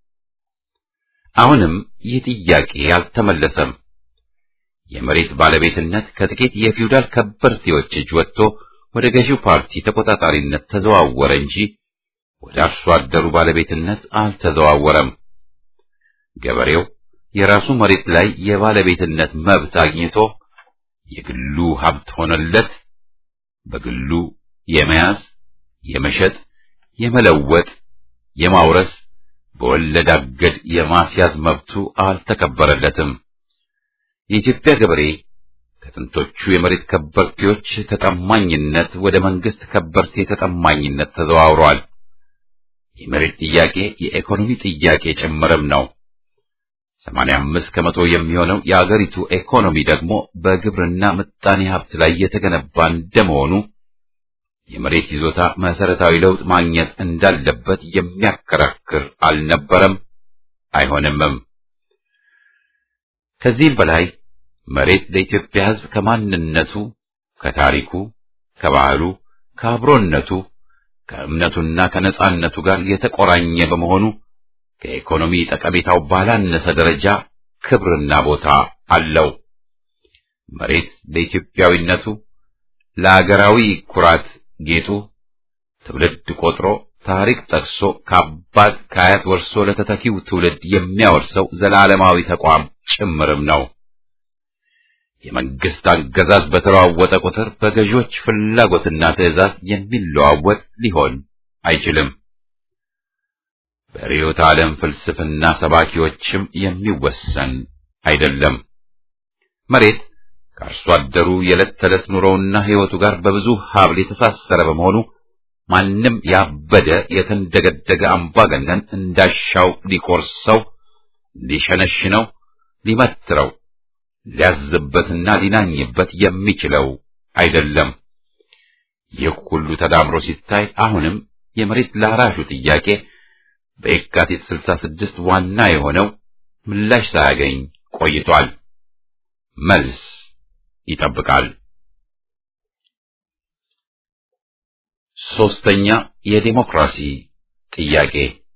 አሁንም ይህ ጥያቄ አልተመለሰም። የመሬት ባለቤትነት ከጥቂት የፊውዳል ከበርቴዎች እጅ ወጥቶ ወደ ገዢው ፓርቲ ተቆጣጣሪነት ተዘዋወረ እንጂ ወደ አርሶ አደሩ ባለቤትነት አልተዘዋወረም። ገበሬው የራሱ መሬት ላይ የባለቤትነት መብት አግኝቶ የግሉ ሀብት ሆነለት። በግሉ የመያዝ፣ የመሸጥ፣ የመለወጥ፣ የማውረስ በወለድ አገድ የማስያዝ መብቱ አልተከበረለትም። የኢትዮጵያ ገበሬ ከጥንቶቹ የመሬት ከበርቴዎች ተጠማኝነት ወደ መንግስት ከበርቴ ተጠማኝነት ተዘዋውሯል። የመሬት ጥያቄ የኢኮኖሚ ጥያቄ ጭምርም ነው። 85 ከመቶ የሚሆነው የአገሪቱ ኢኮኖሚ ደግሞ በግብርና ምጣኔ ሀብት ላይ የተገነባ እንደመሆኑ የመሬት ይዞታ መሰረታዊ ለውጥ ማግኘት እንዳለበት የሚያከራክር አልነበረም፣ አይሆንምም። ከዚህም በላይ መሬት ለኢትዮጵያ ሕዝብ ከማንነቱ፣ ከታሪኩ፣ ከባህሉ፣ ከአብሮነቱ፣ ከእምነቱና ከነጻነቱ ጋር የተቆራኘ በመሆኑ ከኢኮኖሚ ጠቀሜታው ባላነሰ ደረጃ ክብርና ቦታ አለው። መሬት ለኢትዮጵያዊነቱ፣ ለአገራዊ ኩራት ጌጡ ትውልድ ቆጥሮ ታሪክ ጠቅሶ ከአባት ከአያት ወርሶ ለተተኪው ትውልድ የሚያወርሰው ዘላለማዊ ተቋም ጭምርም ነው። የመንግስት አገዛዝ በተለዋወጠ ቁጥር በገዢዎች ፍላጎትና ትዕዛዝ የሚለዋወጥ ሊሆን አይችልም። በርዕዮተ ዓለም ፍልስፍና ሰባኪዎችም የሚወሰን አይደለም። መሬት ከአርሶ አደሩ የዕለት ተዕለት ኑሮውና ሕይወቱ ጋር በብዙ ሀብል የተሳሰረ በመሆኑ ማንም ያበደ የተንደገደገ አምባገነን እንዳሻው ሊቆርሰው፣ ሊሸነሽነው፣ ሊመትረው፣ ሊያዝበትና ሊናኝበት የሚችለው አይደለም። ይህ ሁሉ ተዳምሮ ሲታይ አሁንም የመሬት ላራሹ ጥያቄ በየካቲት 66 ዋና የሆነው ምላሽ ሳያገኝ ቆይቷል። መልስ ይጠብቃል። ሶስተኛ የዲሞክራሲ ጥያቄ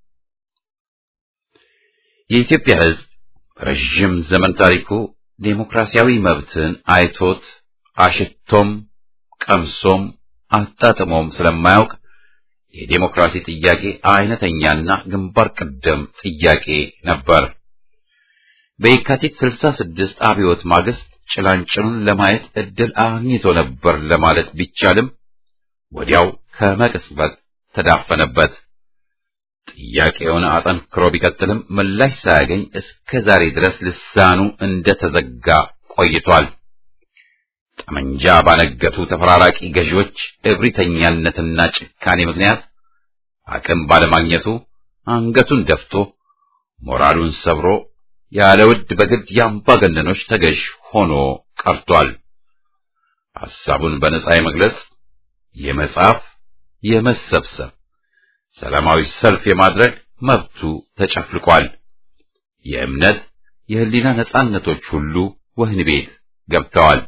የኢትዮጵያ ሕዝብ ረዥም ዘመን ታሪኩ ዴሞክራሲያዊ መብትን አይቶት አሽቶም ቀምሶም አጣጥሞም ስለማያውቅ የዴሞክራሲ ጥያቄ አይነተኛና ግንባር ቀደም ጥያቄ ነበር። በየካቲት 66 አብዮት ማግስት ጭላንጭሉን ለማየት እድል አግኝቶ ነበር ለማለት ቢቻልም ወዲያው ከመቅጽበት ተዳፈነበት። ጥያቄውን አጠንክሮ ቢቀጥልም ምላሽ ሳያገኝ እስከ ዛሬ ድረስ ልሳኑ እንደተዘጋ ቆይቷል። ጠመንጃ ባነገቱ ተፈራራቂ ገዢዎች እብሪተኛነትና ጭካኔ ምክንያት አቅም ባለማግኘቱ አንገቱን ደፍቶ ሞራሉን ሰብሮ ያለ ውድ በግድ የአምባገነኖች ተገዥ ሆኖ ቀርቷል። ሐሳቡን በነጻ የመግለጽ፣ የመጻፍ፣ የመሰብሰብ፣ ሰላማዊ ሰልፍ የማድረግ መብቱ ተጨፍልቋል። የእምነት፣ የህሊና ነጻነቶች ሁሉ ወህኒ ቤት ገብተዋል።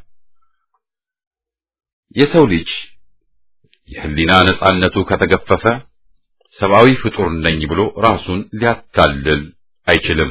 የሰው ልጅ የህሊና ነጻነቱ ከተገፈፈ ሰብአዊ ፍጡር ነኝ ብሎ ራሱን ሊያታልል አይችልም።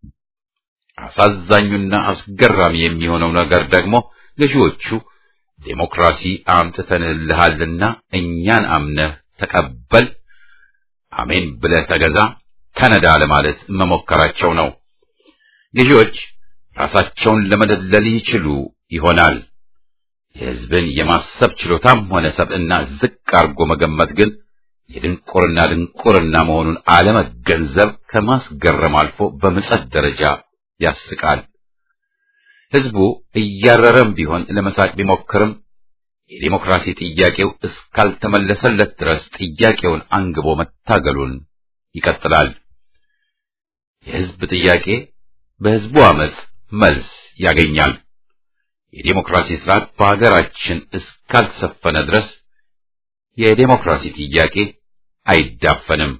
አሳዛኙና አስገራሚ የሚሆነው ነገር ደግሞ ገዢዎቹ ዴሞክራሲ አምጥተንልሃልና እኛን አምነህ ተቀበል፣ አሜን ብለህ ተገዛ፣ ተነዳ ለማለት መሞከራቸው ነው። ገዢዎች ራሳቸውን ለመደለል ይችሉ ይሆናል። የህዝብን የማሰብ ችሎታም ሆነ ሰብዕና ዝቅ አድርጎ መገመት ግን የድንቁርና ድንቁርና መሆኑን አለመገንዘብ ከማስገረም አልፎ በምጸት ደረጃ ያስቃል። ህዝቡ እያረረም ቢሆን ለመሳቅ ቢሞክርም የዲሞክራሲ ጥያቄው እስካልተመለሰለት ድረስ ጥያቄውን አንግቦ መታገሉን ይቀጥላል። የህዝብ ጥያቄ በህዝቡ አመጽ መልስ ያገኛል። የዲሞክራሲ ስርዓት በሀገራችን እስካልሰፈነ ድረስ የዲሞክራሲ ጥያቄ አይዳፈንም።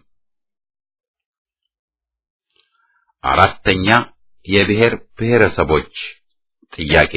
አራተኛ የብሔር ብሔረሰቦች ጥያቄ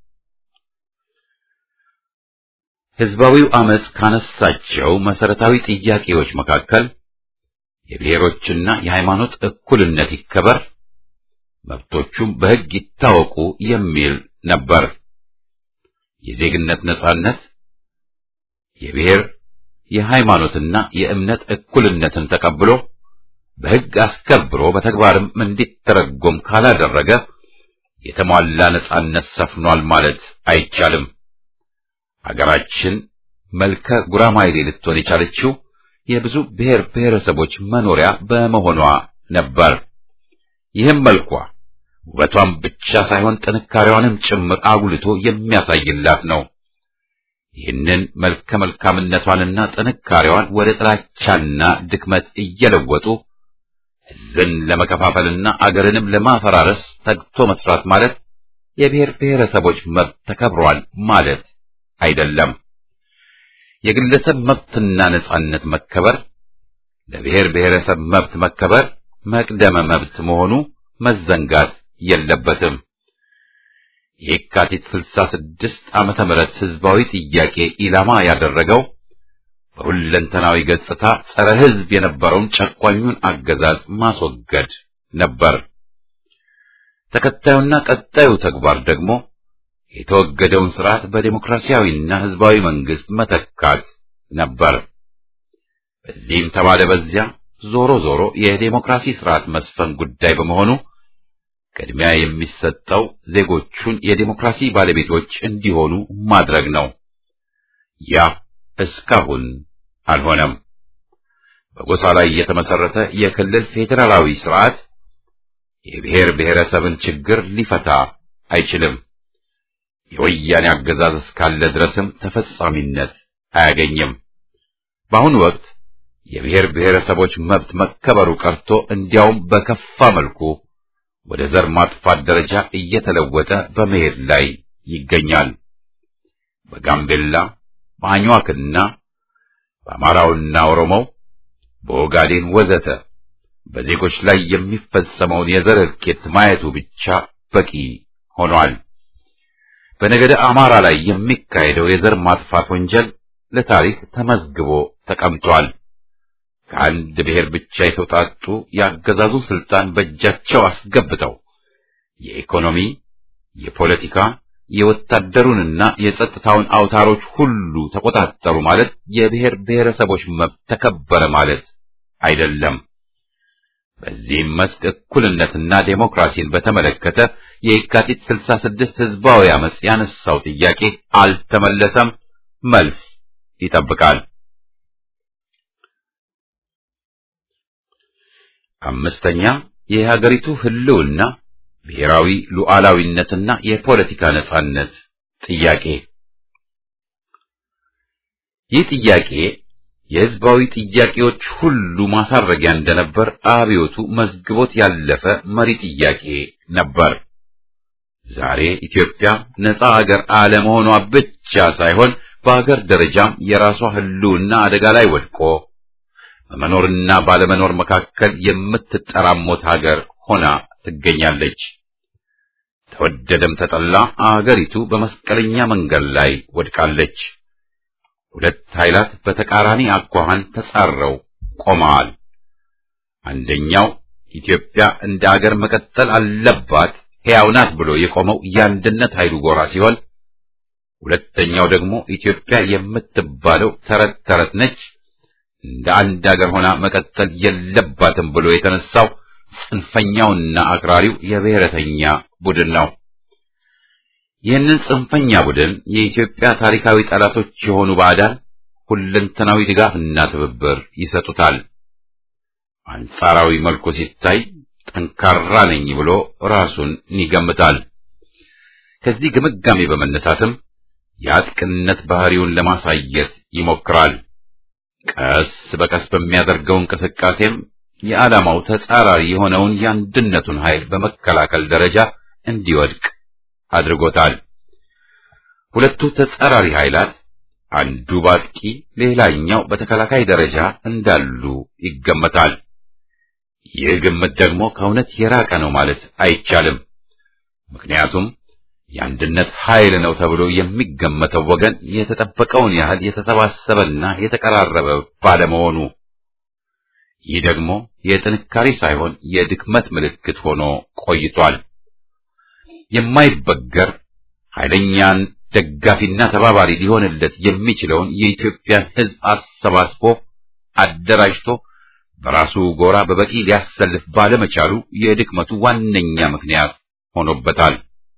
ህዝባዊው አመጽ ካነሳቸው መሰረታዊ ጥያቄዎች መካከል የብሔሮችና የሃይማኖት እኩልነት ይከበር፣ መብቶቹም በሕግ ይታወቁ የሚል ነበር። የዜግነት ነጻነት፣ የብሔር የሃይማኖትና የእምነት እኩልነትን ተቀብሎ በሕግ አስከብሮ በተግባርም እንዲተረጎም ካላደረገ የተሟላ ነጻነት ሰፍኗል ማለት አይቻልም። አገራችን መልከ ጉራማይሌ ልትሆን የቻለችው የብዙ ብሔር ብሔረሰቦች መኖሪያ በመሆኗ ነበር። ይህም መልኳ ውበቷን ብቻ ሳይሆን ጥንካሬዋንም ጭምር አጉልቶ የሚያሳይላት ነው። ይህንን መልከ መልካምነቷንና ጥንካሬዋን ወደ ጥላቻና ድክመት እየለወጡ ሕዝብን ለመከፋፈልና አገርንም ለማፈራረስ ተግቶ መስራት ማለት የብሔር ብሔረሰቦች መብት ተከብሯል ማለት አይደለም። የግለሰብ መብትና ነጻነት መከበር ለብሔር ብሔረሰብ መብት መከበር መቅደመ መብት መሆኑ መዘንጋት የለበትም። የካቲት 66 ዓመተ ምህረት ህዝባዊ ጥያቄ ኢላማ ያደረገው በሁለንተናዊ ገጽታ ጸረ ህዝብ የነበረውን ጨቋኙን አገዛዝ ማስወገድ ነበር። ተከታዩና ቀጣዩ ተግባር ደግሞ የተወገደውን ስርዓት በዴሞክራሲያዊና ህዝባዊ መንግስት መተካት ነበር። በዚህም ተባለ በዚያ ዞሮ ዞሮ የዴሞክራሲ ስርዓት መስፈን ጉዳይ በመሆኑ ቅድሚያ የሚሰጠው ዜጎቹን የዴሞክራሲ ባለቤቶች እንዲሆኑ ማድረግ ነው። ያ እስካሁን አልሆነም። በጎሳ ላይ የተመሰረተ የክልል ፌዴራላዊ ስርዓት የብሔር ብሔረሰብን ችግር ሊፈታ አይችልም። የወያኔ አገዛዝ እስካለ ድረስም ተፈጻሚነት አያገኝም። በአሁኑ ወቅት የብሔር ብሔረሰቦች መብት መከበሩ ቀርቶ እንዲያውም በከፋ መልኩ ወደ ዘር ማጥፋት ደረጃ እየተለወጠ በመሄድ ላይ ይገኛል። በጋምቤላ በአኝዋክና በአማራውና ኦሮሞው በኦጋዴን ወዘተ በዜጎች ላይ የሚፈጸመውን የዘር እልቂት ማየቱ ብቻ በቂ ሆኗል። በነገደ አማራ ላይ የሚካሄደው የዘር ማጥፋት ወንጀል ለታሪክ ተመዝግቦ ተቀምጧል። ከአንድ ብሔር ብቻ የተውጣጡ ያገዛዙ ስልጣን በእጃቸው አስገብተው የኢኮኖሚ፣ የፖለቲካ፣ የወታደሩንና የጸጥታውን አውታሮች ሁሉ ተቆጣጠሩ ማለት የብሔር ብሔረሰቦች መብት ተከበረ ማለት አይደለም። በዚህም መስክ እኩልነትና ዴሞክራሲን በተመለከተ የየካቲት 66 ህዝባዊ አመጽ ያነሳው ጥያቄ አልተመለሰም፣ መልስ ይጠብቃል። አምስተኛ የሀገሪቱ ህልውና ብሔራዊ ሉዓላዊነትና የፖለቲካ ነጻነት ጥያቄ። ይህ ጥያቄ የህዝባዊ ጥያቄዎች ሁሉ ማሳረጊያ እንደነበር አብዮቱ መዝግቦት ያለፈ መሪ ጥያቄ ነበር። ዛሬ ኢትዮጵያ ነጻ አገር አለመሆኗ ብቻ ሳይሆን በአገር ደረጃም የራሷ ህልውና አደጋ ላይ ወድቆ በመኖርና ባለመኖር መካከል የምትጠራሞት ሀገር ሆና ትገኛለች። ተወደደም ተጠላ አገሪቱ በመስቀለኛ መንገድ ላይ ወድቃለች። ሁለት ኃይላት በተቃራኒ አኳኋን ተጻረው ቆመዋል። አንደኛው ኢትዮጵያ እንደ አገር መቀጠል አለባት ሕያው ናት ብሎ የቆመው የአንድነት ኃይሉ ጎራ ሲሆን፣ ሁለተኛው ደግሞ ኢትዮጵያ የምትባለው ተረት ተረት ነች፣ እንደ አንድ አገር ሆና መቀጠል የለባትም ብሎ የተነሳው ጽንፈኛውና አክራሪው የብሔረተኛ ቡድን ነው። ይህንን ጽንፈኛ ቡድን የኢትዮጵያ ታሪካዊ ጠላቶች የሆኑ ባዕዳን ሁለንተናዊ ድጋፍና ትብብር ይሰጡታል። አንጻራዊ መልኩ ሲታይ ጠንካራ ነኝ ብሎ ራሱን ይገምታል። ከዚህ ግምጋሜ በመነሳትም የአጥቅነት ባህሪውን ለማሳየት ይሞክራል። ቀስ በቀስ በሚያደርገው እንቅስቃሴም የዓላማው ተጻራሪ የሆነውን የአንድነቱን ኃይል በመከላከል ደረጃ እንዲወድቅ አድርጎታል። ሁለቱ ተጻራሪ ኃይላት አንዱ በአጥቂ ሌላኛው በተከላካይ ደረጃ እንዳሉ ይገመታል። ይህ ግምት ደግሞ ከእውነት የራቀ ነው ማለት አይቻልም። ምክንያቱም የአንድነት ኃይል ነው ተብሎ የሚገመተው ወገን የተጠበቀውን ያህል የተሰባሰበና የተቀራረበ ባለመሆኑ ይህ ደግሞ የጥንካሬ ሳይሆን የድክመት ምልክት ሆኖ ቆይቷል። የማይበገር ኃይለኛን ደጋፊና ተባባሪ ሊሆንለት የሚችለውን የኢትዮጵያን ሕዝብ አሰባስቦ አደራጅቶ በራሱ ጎራ በበቂ ሊያሰልፍ ባለመቻሉ የድክመቱ ዋነኛ ምክንያት ሆኖበታል።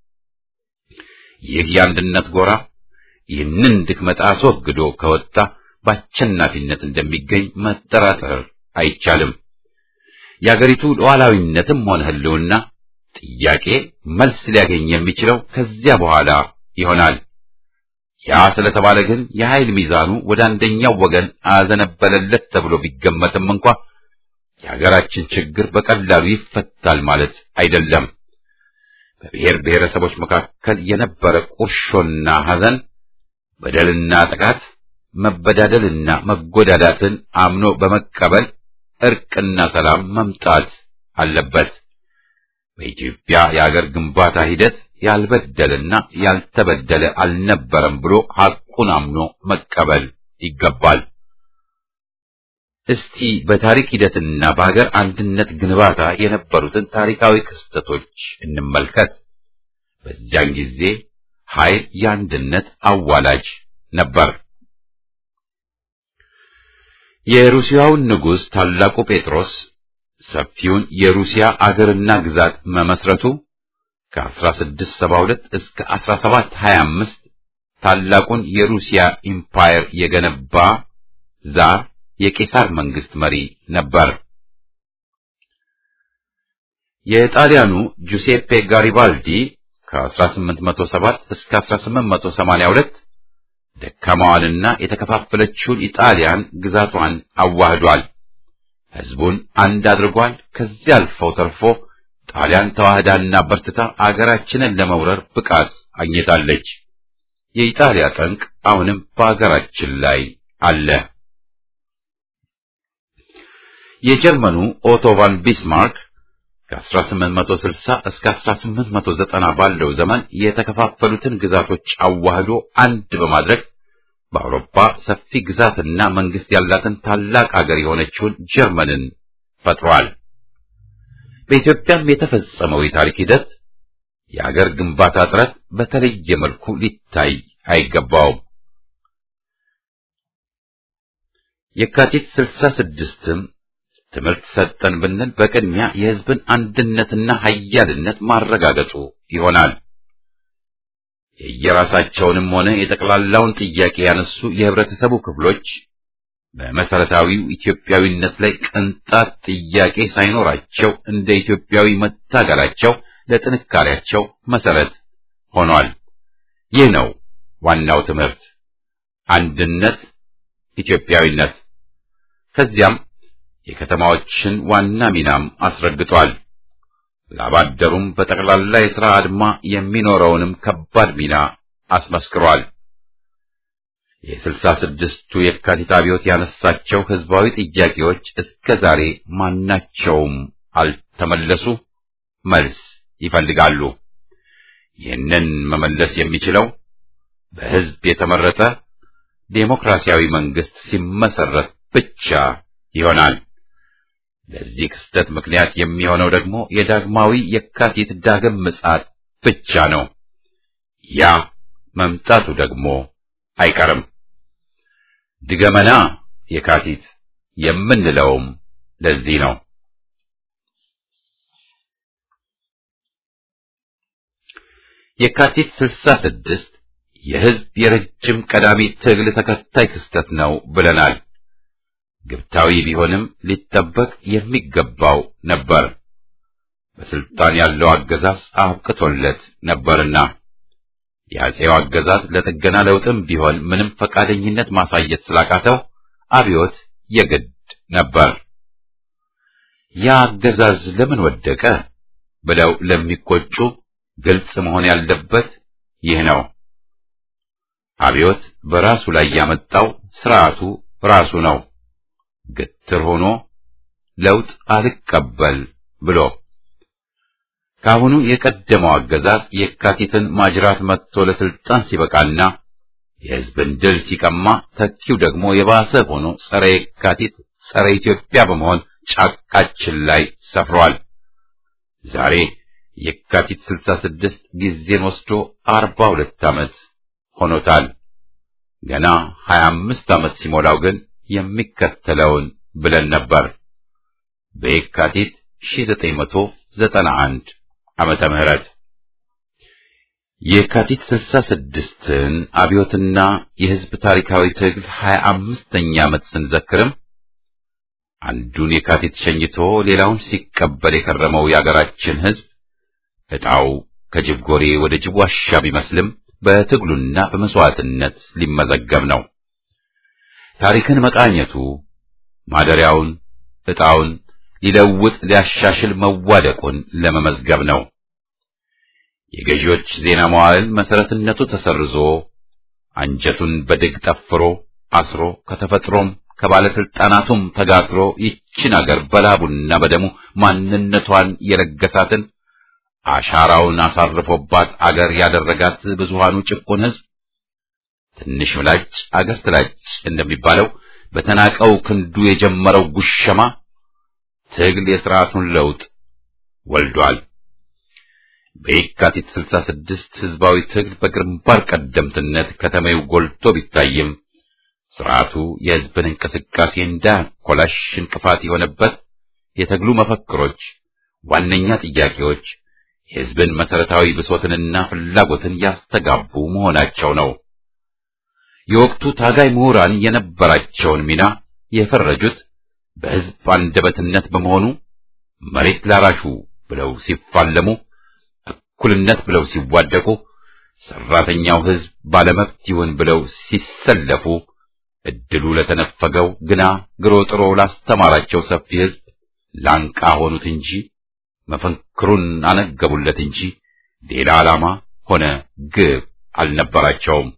ይህ የአንድነት ጎራ ይህንን ድክመት አስወግዶ ከወጣ በአሸናፊነት እንደሚገኝ መጠራጠር አይቻልም። የአገሪቱ ሉዓላዊነትም ሆነ ሕልውና ጥያቄ መልስ ሊያገኝ የሚችለው ከዚያ በኋላ ይሆናል። ያ ስለተባለ ግን የኃይል ሚዛኑ ወደ አንደኛው ወገን አዘነበለለት ተብሎ ቢገመትም እንኳ የሀገራችን ችግር በቀላሉ ይፈታል ማለት አይደለም። በብሔር ብሔረሰቦች መካከል የነበረ ቁርሾና ሐዘን፣ በደልና ጥቃት፣ መበዳደልና መጎዳዳትን አምኖ በመቀበል እርቅና ሰላም መምጣት አለበት። በኢትዮጵያ የአገር ግንባታ ሂደት ያልበደለና ያልተበደለ አልነበረም ብሎ ሐቁን አምኖ መቀበል ይገባል። እስቲ በታሪክ ሂደትና በሀገር አንድነት ግንባታ የነበሩትን ታሪካዊ ክስተቶች እንመልከት። በዚያን ጊዜ ኃይል የአንድነት አዋላጅ ነበር። የሩሲያውን ንጉሥ ታላቁ ጴጥሮስ ሰፊውን የሩሲያ አገርና ግዛት መመስረቱ ከ1672 እስከ 1725 ታላቁን የሩሲያ ኢምፓየር የገነባ ዛር የቄሳር መንግስት መሪ ነበር። የጣሊያኑ ጁሴፔ ጋሪባልዲ ከ1807 እስከ 1882 ደካማዋንና የተከፋፈለችውን ኢጣሊያን ግዛቷን አዋህዷል። ሕዝቡን አንድ አድርጓል። ከዚያ አልፈው ተርፎ ጣሊያን ተዋህዳና በርትታ አገራችንን ለመውረር ብቃት አግኝታለች። የኢጣሊያ ጠንቅ አሁንም በአገራችን ላይ አለ። የጀርመኑ ኦቶ ቫን ቢስማርክ ከ1860 እስከ 1890 ባለው ዘመን የተከፋፈሉትን ግዛቶች አዋህዶ አንድ በማድረግ በአውሮፓ ሰፊ ግዛትና መንግስት ያላትን ታላቅ አገር የሆነችውን ጀርመንን ፈጥሯል። በኢትዮጵያም የተፈጸመው የታሪክ ሂደት የአገር ግንባታ ጥረት በተለየ መልኩ ሊታይ አይገባውም። የካቲት ስልሳ ስድስትም ትምህርት ሰጠን ብንል በቅድሚያ የሕዝብን አንድነትና ኃያልነት ማረጋገጡ ይሆናል። የየራሳቸውንም ሆነ የጠቅላላውን ጥያቄ ያነሱ የህብረተሰቡ ክፍሎች በመሰረታዊው ኢትዮጵያዊነት ላይ ቅንጣት ጥያቄ ሳይኖራቸው እንደ ኢትዮጵያዊ መታገላቸው ለጥንካሬያቸው መሰረት ሆኗል። ይህ ነው ዋናው ትምህርት፣ አንድነት፣ ኢትዮጵያዊነት። ከዚያም የከተማዎችን ዋና ሚናም አስረግጧል። ላባደሩም በጠቅላላ የሥራ አድማ የሚኖረውንም ከባድ ሚና አስመስክሯል። የስልሳ ስድስቱ የካቲት አብዮት ያነሳቸው ህዝባዊ ጥያቄዎች እስከ ዛሬ ማናቸውም አልተመለሱ፣ መልስ ይፈልጋሉ። ይህንን መመለስ የሚችለው በህዝብ የተመረጠ ዴሞክራሲያዊ መንግስት ሲመሰረት ብቻ ይሆናል። ለዚህ ክስተት ምክንያት የሚሆነው ደግሞ የዳግማዊ የካቲት ዳግም ምጽአት ብቻ ነው። ያ መምጣቱ ደግሞ አይቀርም። ድገመና የካቲት የምንለውም ለዚህ ነው። የካቲት ስልሳ ስድስት የህዝብ የረጅም ቀዳሚ ትግል ተከታይ ክስተት ነው ብለናል። ግብታዊ ቢሆንም ሊጠበቅ የሚገባው ነበር። በስልጣን ያለው አገዛዝ አብቅቶለት ነበርና የአፄው አገዛዝ ለጥገና ለውጥም ቢሆን ምንም ፈቃደኝነት ማሳየት ስላቃተው አብዮት የግድ ነበር። ያ አገዛዝ ለምን ወደቀ ብለው ለሚቆጩ ግልጽ መሆን ያለበት ይህ ነው። አብዮት በራሱ ላይ ያመጣው ስርዓቱ ራሱ ነው። ግትር ሆኖ ለውጥ አልቀበል ብሎ ካሁኑ የቀደመው አገዛዝ የካቲትን ማጅራት መጥቶ ለስልጣን ሲበቃና የህዝብን ድል ሲቀማ ተኪው ደግሞ የባሰ ሆኖ ጸረ የካቲት ጸረ ኢትዮጵያ በመሆን ጫቃችን ላይ ሰፍሯል። ዛሬ የካቲት ስልሳ ስድስት ጊዜን ወስዶ አርባ ሁለት ዓመት ሆኖታል። ገና ሀያ አምስት ዓመት ሲሞላው ግን የሚከተለውን ብለን ነበር። በየካቲት ሺህ ዘጠኝ መቶ ዘጠና አንድ ዓመተ ምህረት የካቲት ስልሳ ስድስትን አብዮትና የህዝብ ታሪካዊ ትግል ሀያ አምስተኛ ዓመት ስንዘክርም አንዱን የካቲት ሸኝቶ ሌላውን ሲቀበል የከረመው የአገራችን ህዝብ ዕጣው ከጅብ ጎሬ ወደ ጅብ ዋሻ ቢመስልም በትግሉና በመስዋዕትነት ሊመዘገብ ነው። ታሪክን መቃኘቱ ማደሪያውን ዕጣውን ሊለውጥ ሊያሻሽል መዋደቁን ለመመዝገብ ነው። የገዢዎች ዜና መዋዕል መሰረትነቱ ተሰርዞ አንጀቱን በድግ ጠፍሮ አስሮ ከተፈጥሮም ከባለስልጣናቱም ተጋትሮ ይችን አገር በላቡና በደሙ ማንነቷን የለገሳትን አሻራውን አሳርፎባት አገር ያደረጋት ብዙሃኑ ጭቁን ህዝብ ትንሽ ምላጭ አገር ትላጭ እንደሚባለው በተናቀው ክንዱ የጀመረው ጉሸማ ትግል የሥርዓቱን ለውጥ ወልዷል። በየካቲት 66 ህዝባዊ ትግል በግንባር ቀደምትነት ከተማው ጎልቶ ቢታይም ስርዓቱ የህዝብን እንቅስቃሴ እንዳያኮላሽ እንቅፋት የሆነበት የትግሉ መፈክሮች፣ ዋነኛ ጥያቄዎች የህዝብን መሰረታዊ ብሶትንና ፍላጎትን ያስተጋቡ መሆናቸው ነው። የወቅቱ ታጋይ ምሁራን የነበራቸውን ሚና የፈረጁት በህዝብ አንደበትነት በመሆኑ መሬት ላራሹ ብለው ሲፋለሙ፣ እኩልነት ብለው ሲዋደቁ፣ ሰራተኛው ህዝብ ባለመብት ይሁን ብለው ሲሰለፉ፣ እድሉ ለተነፈገው ግና ግሮ ጥሮ ላስተማራቸው ሰፊ ህዝብ ላንቃ ሆኑት እንጂ መፈክሩን አነገቡለት እንጂ ሌላ ዓላማ ሆነ ግብ አልነበራቸውም።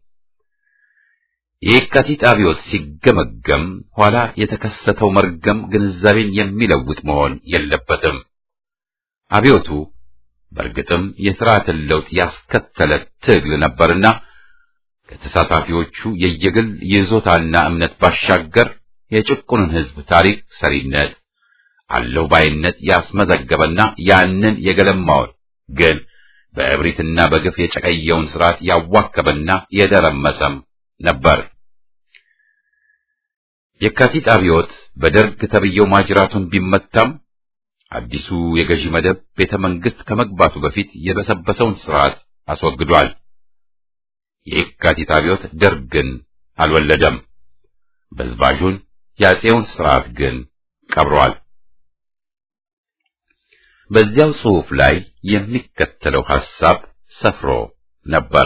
የየካቲት አብዮት ሲገመገም ኋላ የተከሰተው መርገም ግንዛቤን የሚለውጥ መሆን የለበትም። አብዮቱ በእርግጥም የሥርዓትን ለውጥ ያስከተለ ትግል ነበርና ከተሳታፊዎቹ የየግል ይዞታና እምነት ባሻገር የጭቁኑን ህዝብ ታሪክ ሰሪነት አለው ባይነት ያስመዘገበና ያንን የገለማውን ግን በእብሪትና በግፍ የጨቀየውን ስርዓት ያዋከበና የደረመሰም ነበር። የካቲት አብዮት በደርግ ተብየው ማጅራቱን ቢመታም አዲሱ የገዢ መደብ ቤተ መንግስት ከመግባቱ በፊት የበሰበሰውን ስርዓት አስወግዷል። የየካቲት አብዮት ደርግን አልወለደም። በዝባዡን የአፄውን ስርዓት ግን ቀብሯል። በዚያው ጽሑፍ ላይ የሚከተለው ሐሳብ ሰፍሮ ነበር።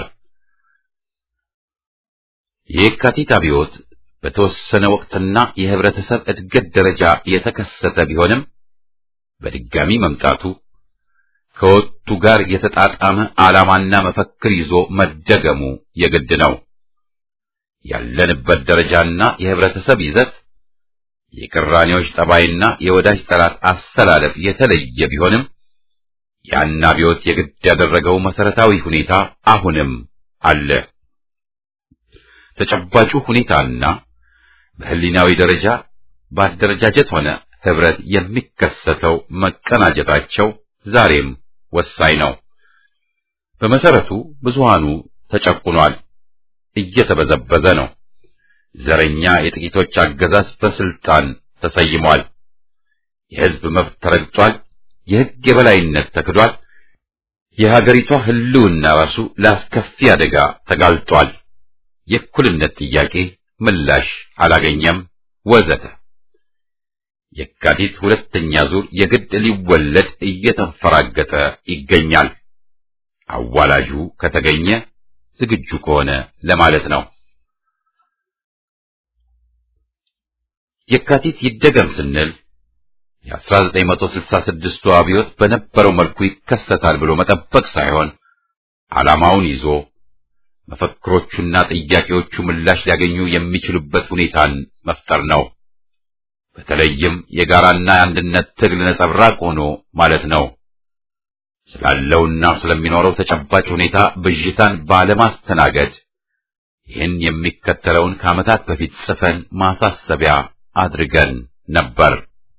የየካቲት አብዮት በተወሰነ ወቅትና የህብረተሰብ እድገት ደረጃ የተከሰተ ቢሆንም በድጋሚ መምጣቱ ከወቅቱ ጋር የተጣጣመ ዓላማና መፈክር ይዞ መደገሙ የግድ ነው። ያለንበት ደረጃና የህብረተሰብ ይዘት የቅራኔዎች ጠባይና የወዳጅ ጠላት አሰላለፍ የተለየ ቢሆንም ያን አብዮት የግድ ያደረገው መሰረታዊ ሁኔታ አሁንም አለ። ተጨባጩ ሁኔታና በህሊናዊ ደረጃ በአደረጃጀት ሆነ ህብረት የሚከሰተው መቀናጀታቸው ዛሬም ወሳኝ ነው። በመሰረቱ ብዙሃኑ ተጨቁኗል፣ እየተበዘበዘ ነው። ዘረኛ የጥቂቶች አገዛዝ በስልጣን ተሰይሟል። የህዝብ መብት ተረግጧል። የህግ የበላይነት ተክዷል። የሀገሪቷ ህልውና ራሱ ለአስከፊ አደጋ ተጋልጧል። የእኩልነት ጥያቄ ምላሽ አላገኘም፣ ወዘተ። የካቲት ሁለተኛ ዙር የግድ ሊወለድ እየተንፈራገጠ ይገኛል። አዋላጁ ከተገኘ ዝግጁ ከሆነ ለማለት ነው። የካቲት ይደገም ስንል የ1966ቱ አብዮት በነበረው መልኩ ይከሰታል ብሎ መጠበቅ ሳይሆን ዓላማውን ይዞ መፈክሮቹና ጥያቄዎቹ ምላሽ ሊያገኙ የሚችሉበት ሁኔታን መፍጠር ነው። በተለይም የጋራና የአንድነት ትግል ነጸብራቅ ሆኖ ማለት ነው። ስላለውና ስለሚኖረው ተጨባጭ ሁኔታ ብዥታን ባለማስተናገድ ይህን የሚከተለውን ከዓመታት በፊት ጽፈን ማሳሰቢያ አድርገን ነበር።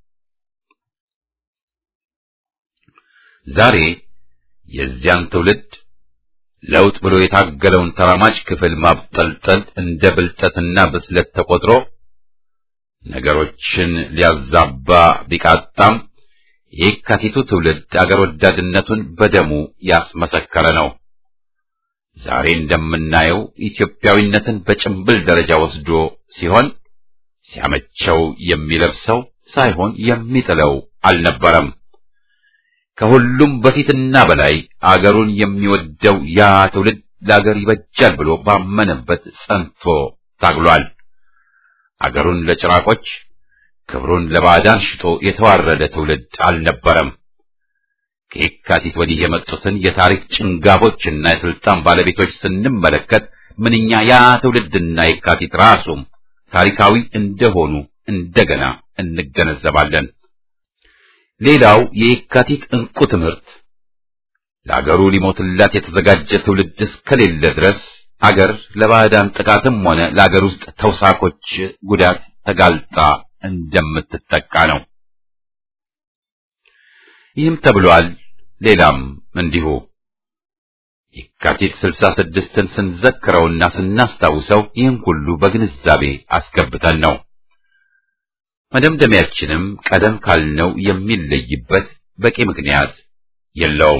ዛሬ የዚያን ትውልድ ለውጥ ብሎ የታገለውን ተራማጅ ክፍል ማብጠልጠል እንደ ብልጠትና ብስለት ተቆጥሮ ነገሮችን ሊያዛባ ቢቃጣም የካቲቱ ትውልድ አገር ወዳድነቱን በደሙ ያስመሰከረ ነው። ዛሬ እንደምናየው ኢትዮጵያዊነትን በጭምብል ደረጃ ወስዶ ሲሆን ሲያመቸው የሚለብሰው ሳይሆን የሚጥለው አልነበረም። ከሁሉም በፊትና በላይ አገሩን የሚወደው ያ ትውልድ ለአገር ይበጃል ብሎ ባመነበት ጸንቶ ታግሏል። አገሩን ለጭራቆች ክብሩን ለባዕዳን ሽጦ የተዋረደ ትውልድ አልነበረም። ከየካቲት ወዲህ የመጡትን የታሪክ ጭንጋፎችና የስልጣን ባለቤቶች ስንመለከት ምንኛ ያ ትውልድና የካቲት ራሱም ታሪካዊ እንደሆኑ እንደገና እንገነዘባለን። ሌላው የየካቲት እንቁ ትምህርት ለአገሩ ሊሞትላት የተዘጋጀ ትውልድ እስከሌለ ድረስ አገር ለባዕዳን ጥቃትም ሆነ ለአገር ውስጥ ተውሳኮች ጉዳት ተጋልጣ እንደምትጠቃ ነው። ይህም ተብሏል። ሌላም እንዲሁ የካቲት ስልሳ ስድስትን ስንዘክረውና ስናስታውሰው ይህን ሁሉ በግንዛቤ አስገብተን ነው። መደምደሚያችንም ቀደም ካልነው የሚለይበት በቂ ምክንያት የለውም።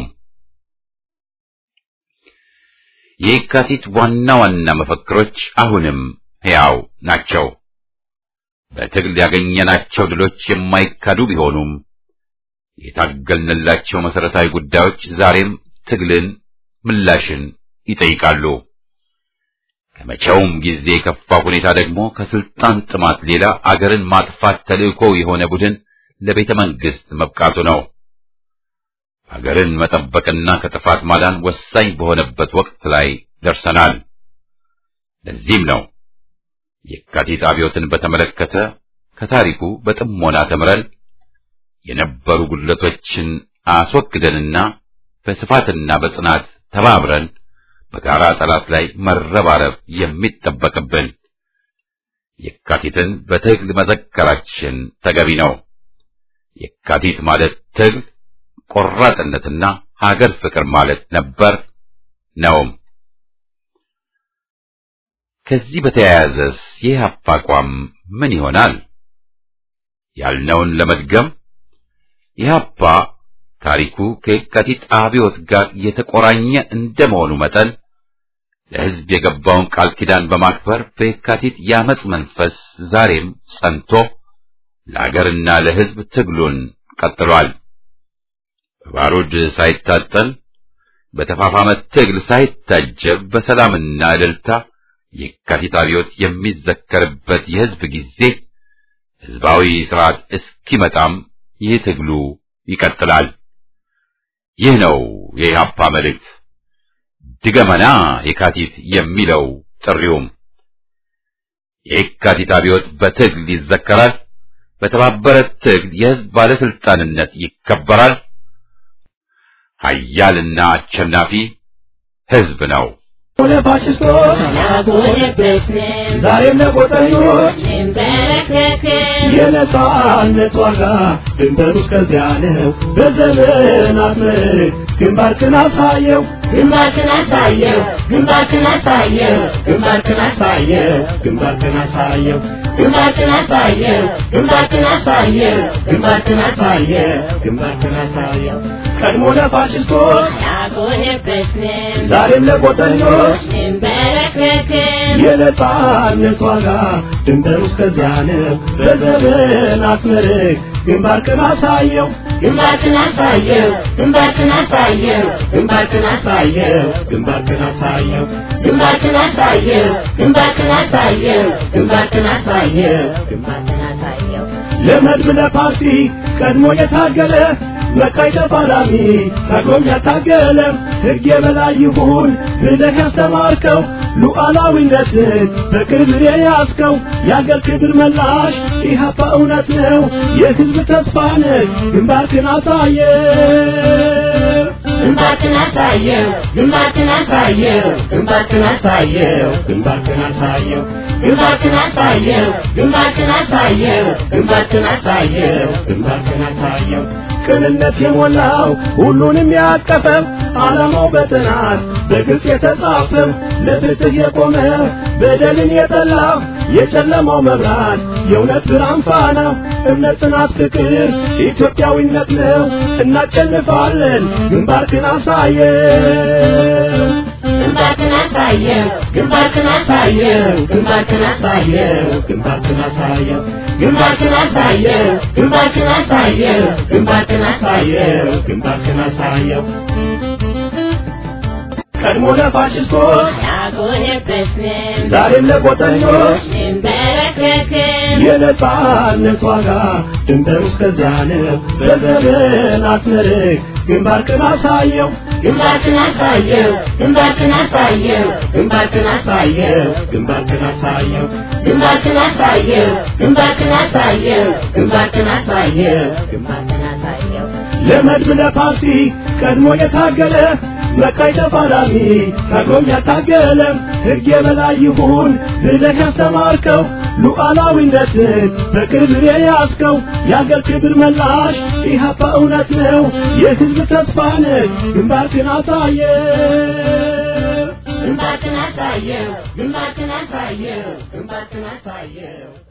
የየካቲት ዋና ዋና መፈክሮች አሁንም ሕያው ናቸው። በትግል ያገኘናቸው ድሎች የማይካዱ ቢሆኑም የታገልንላቸው መሰረታዊ ጉዳዮች ዛሬም ትግልን፣ ምላሽን ይጠይቃሉ። ከመቼውም ጊዜ የከፋ ሁኔታ ደግሞ ከስልጣን ጥማት ሌላ አገርን ማጥፋት ተልእኮ የሆነ ቡድን ለቤተ መንግስት መብቃቱ ነው። አገርን መጠበቅና ከጥፋት ማዳን ወሳኝ በሆነበት ወቅት ላይ ደርሰናል። ለዚህም ነው የካቲት አብዮትን በተመለከተ ከታሪኩ በጥሞና ተምረን የነበሩ ጉድለቶችን አስወግደንና በስፋትና በጽናት ተባብረን በጋራ ጠላት ላይ መረባረብ የሚጠበቅብን። የካቲትን በትግል መዘከራችን ተገቢ ነው። የካቲት ማለት ትግል፣ ቆራጥነትና ሀገር ፍቅር ማለት ነበር ነውም። ከዚህ በተያያዘስ የኢህአፓ አቋም ምን ይሆናል? ያልነውን ለመድገም ኢህአፓ ታሪኩ ከየካቲት አብዮት ጋር የተቆራኘ እንደመሆኑ መጠን ለሕዝብ የገባውን ቃል ኪዳን በማክበር በየካቲት የአመፅ መንፈስ ዛሬም ጸንቶ ለአገርና ለሕዝብ ትግሉን ቀጥሏል። በባሩድ ሳይታጠን በተፋፋመ ትግል ሳይታጀብ በሰላምና እልልታ የካቲት አብዮት የሚዘከርበት የሕዝብ ጊዜ ሕዝባዊ ሥርዓት እስኪመጣም ይህ ትግሉ ይቀጥላል። ይህ ነው የኢህአፓ መልእክት። ድገመና የካቲት የሚለው ጥሪውም የካቲት አብዮት በትግል ይዘከራል። በተባበረ ትግል የሕዝብ ባለስልጣንነት ይከበራል። ኃያልና አሸናፊ ሕዝብ ነው። ለፋሽስቶች ዛሬም ለቆጠኞች የነጻነት ዋጋ ድንበሩ እስከዚያ ነው። በዘመናት ምርክ ግንባርክን አሳየው ግንባርክን አሳየው ግንባርክን አሳየው ግንባርክን አሳየው ግንባርክን አሳየው ግንባርክን አሳየው ግንባርክን አሳየው ግንባርክን አሳየው ግንባርክን አሳየው ቀድሞ ለፋሽስቶች ያጎነበስን ዛሬም ለቆጠኞች እንበረከክን የነጻነት ዋጋ ድንበሩ እስከዚያ ነው። በዘመናት ምርክ ግንባርክን አሳየው ግንባርክን አሳየው ግንባርክን አሳየው ግንባርክን አሳየው ግንባርክን አሳየው ግንባርክን አሳየው ግንባርክን አሳየው ግንባርክን አሳየው ግንባርክን አሳየው ለመድብ ለፓርቲ ቀድሞ የታገለ መቃይ ተፋላሚ ታግሎም ያታገለ ሕግ የበላይ ይሁን ብለህ ያስተማርከው ሉዓላዊነትን በክብር የያዝከው የአገር ክብር መላሽ ኢህአፓ እውነት ነው የሕዝብ ተስፋ ነህ ግንባርክን አሳየ ግንባርክን አሳየው ግንባርክን አሳየው ግንባርክን አሳየው ግንባርክን አሳየው ግንባርክን አሳየው ግንባርክን አሳየው ግንባርክን አሳየው ግንባርክን አሳየው ቅንነት የሞላው ሁሉንም ያቀፈው ዓላማው በጥናት በግልጽ የተጻፈው ለፍትህ የቆመ በደልን የጠላ የጨለማው መብራት የእውነት ብርሃን ፋና እምነት፣ ጽናት፣ ፍቅር ኢትዮጵያዊነት ነው። እናሸንፋለን። ግንባርክን አሳየው ግንባርክን አሳየው ግንባርክን አሳየው ግንባርክን አሳየው ግንባርክን አሳየው ግንባርክን አሳየው ግንባርክን አሳየው ግንባርክን አሳየው ግንባርክን አሳየው ቀድሞ ለፋሽስቶች ያጎነበስን ዛሬም ለቆጠኞች እንበረከክን የነጻነት ዋጋ ድንበሩ እስከዚያ ነው። በዘመናት ምርክ ግንባርክን አሳየው ግንባርክን አሳየው ግንባርክን አሳየው ግንባርክን አሳየው ግንባርክን አሳየው ግንባርክን አሳየው ግንባርክን አሳየው ግንባርክን አሳየው ግንባርክን አሳየው ለመድብ ለፓርቲ ቀድሞ የታገለ መቃይ ተፋላሚ ታግሎም ያታገለ ሕግ የበላይ ይሁን ብለህ ያስተማርከው ሉዓላዊነትን በክብር የያዝከው የአገር ክብር መላሽ ኢህአፓ እውነት ነው የሕዝብ ተስፋ ነህ ግንባርክን አሳየ ግንባርክን አሳየው ግንባርክን አሳየው ግንባርክን አሳየው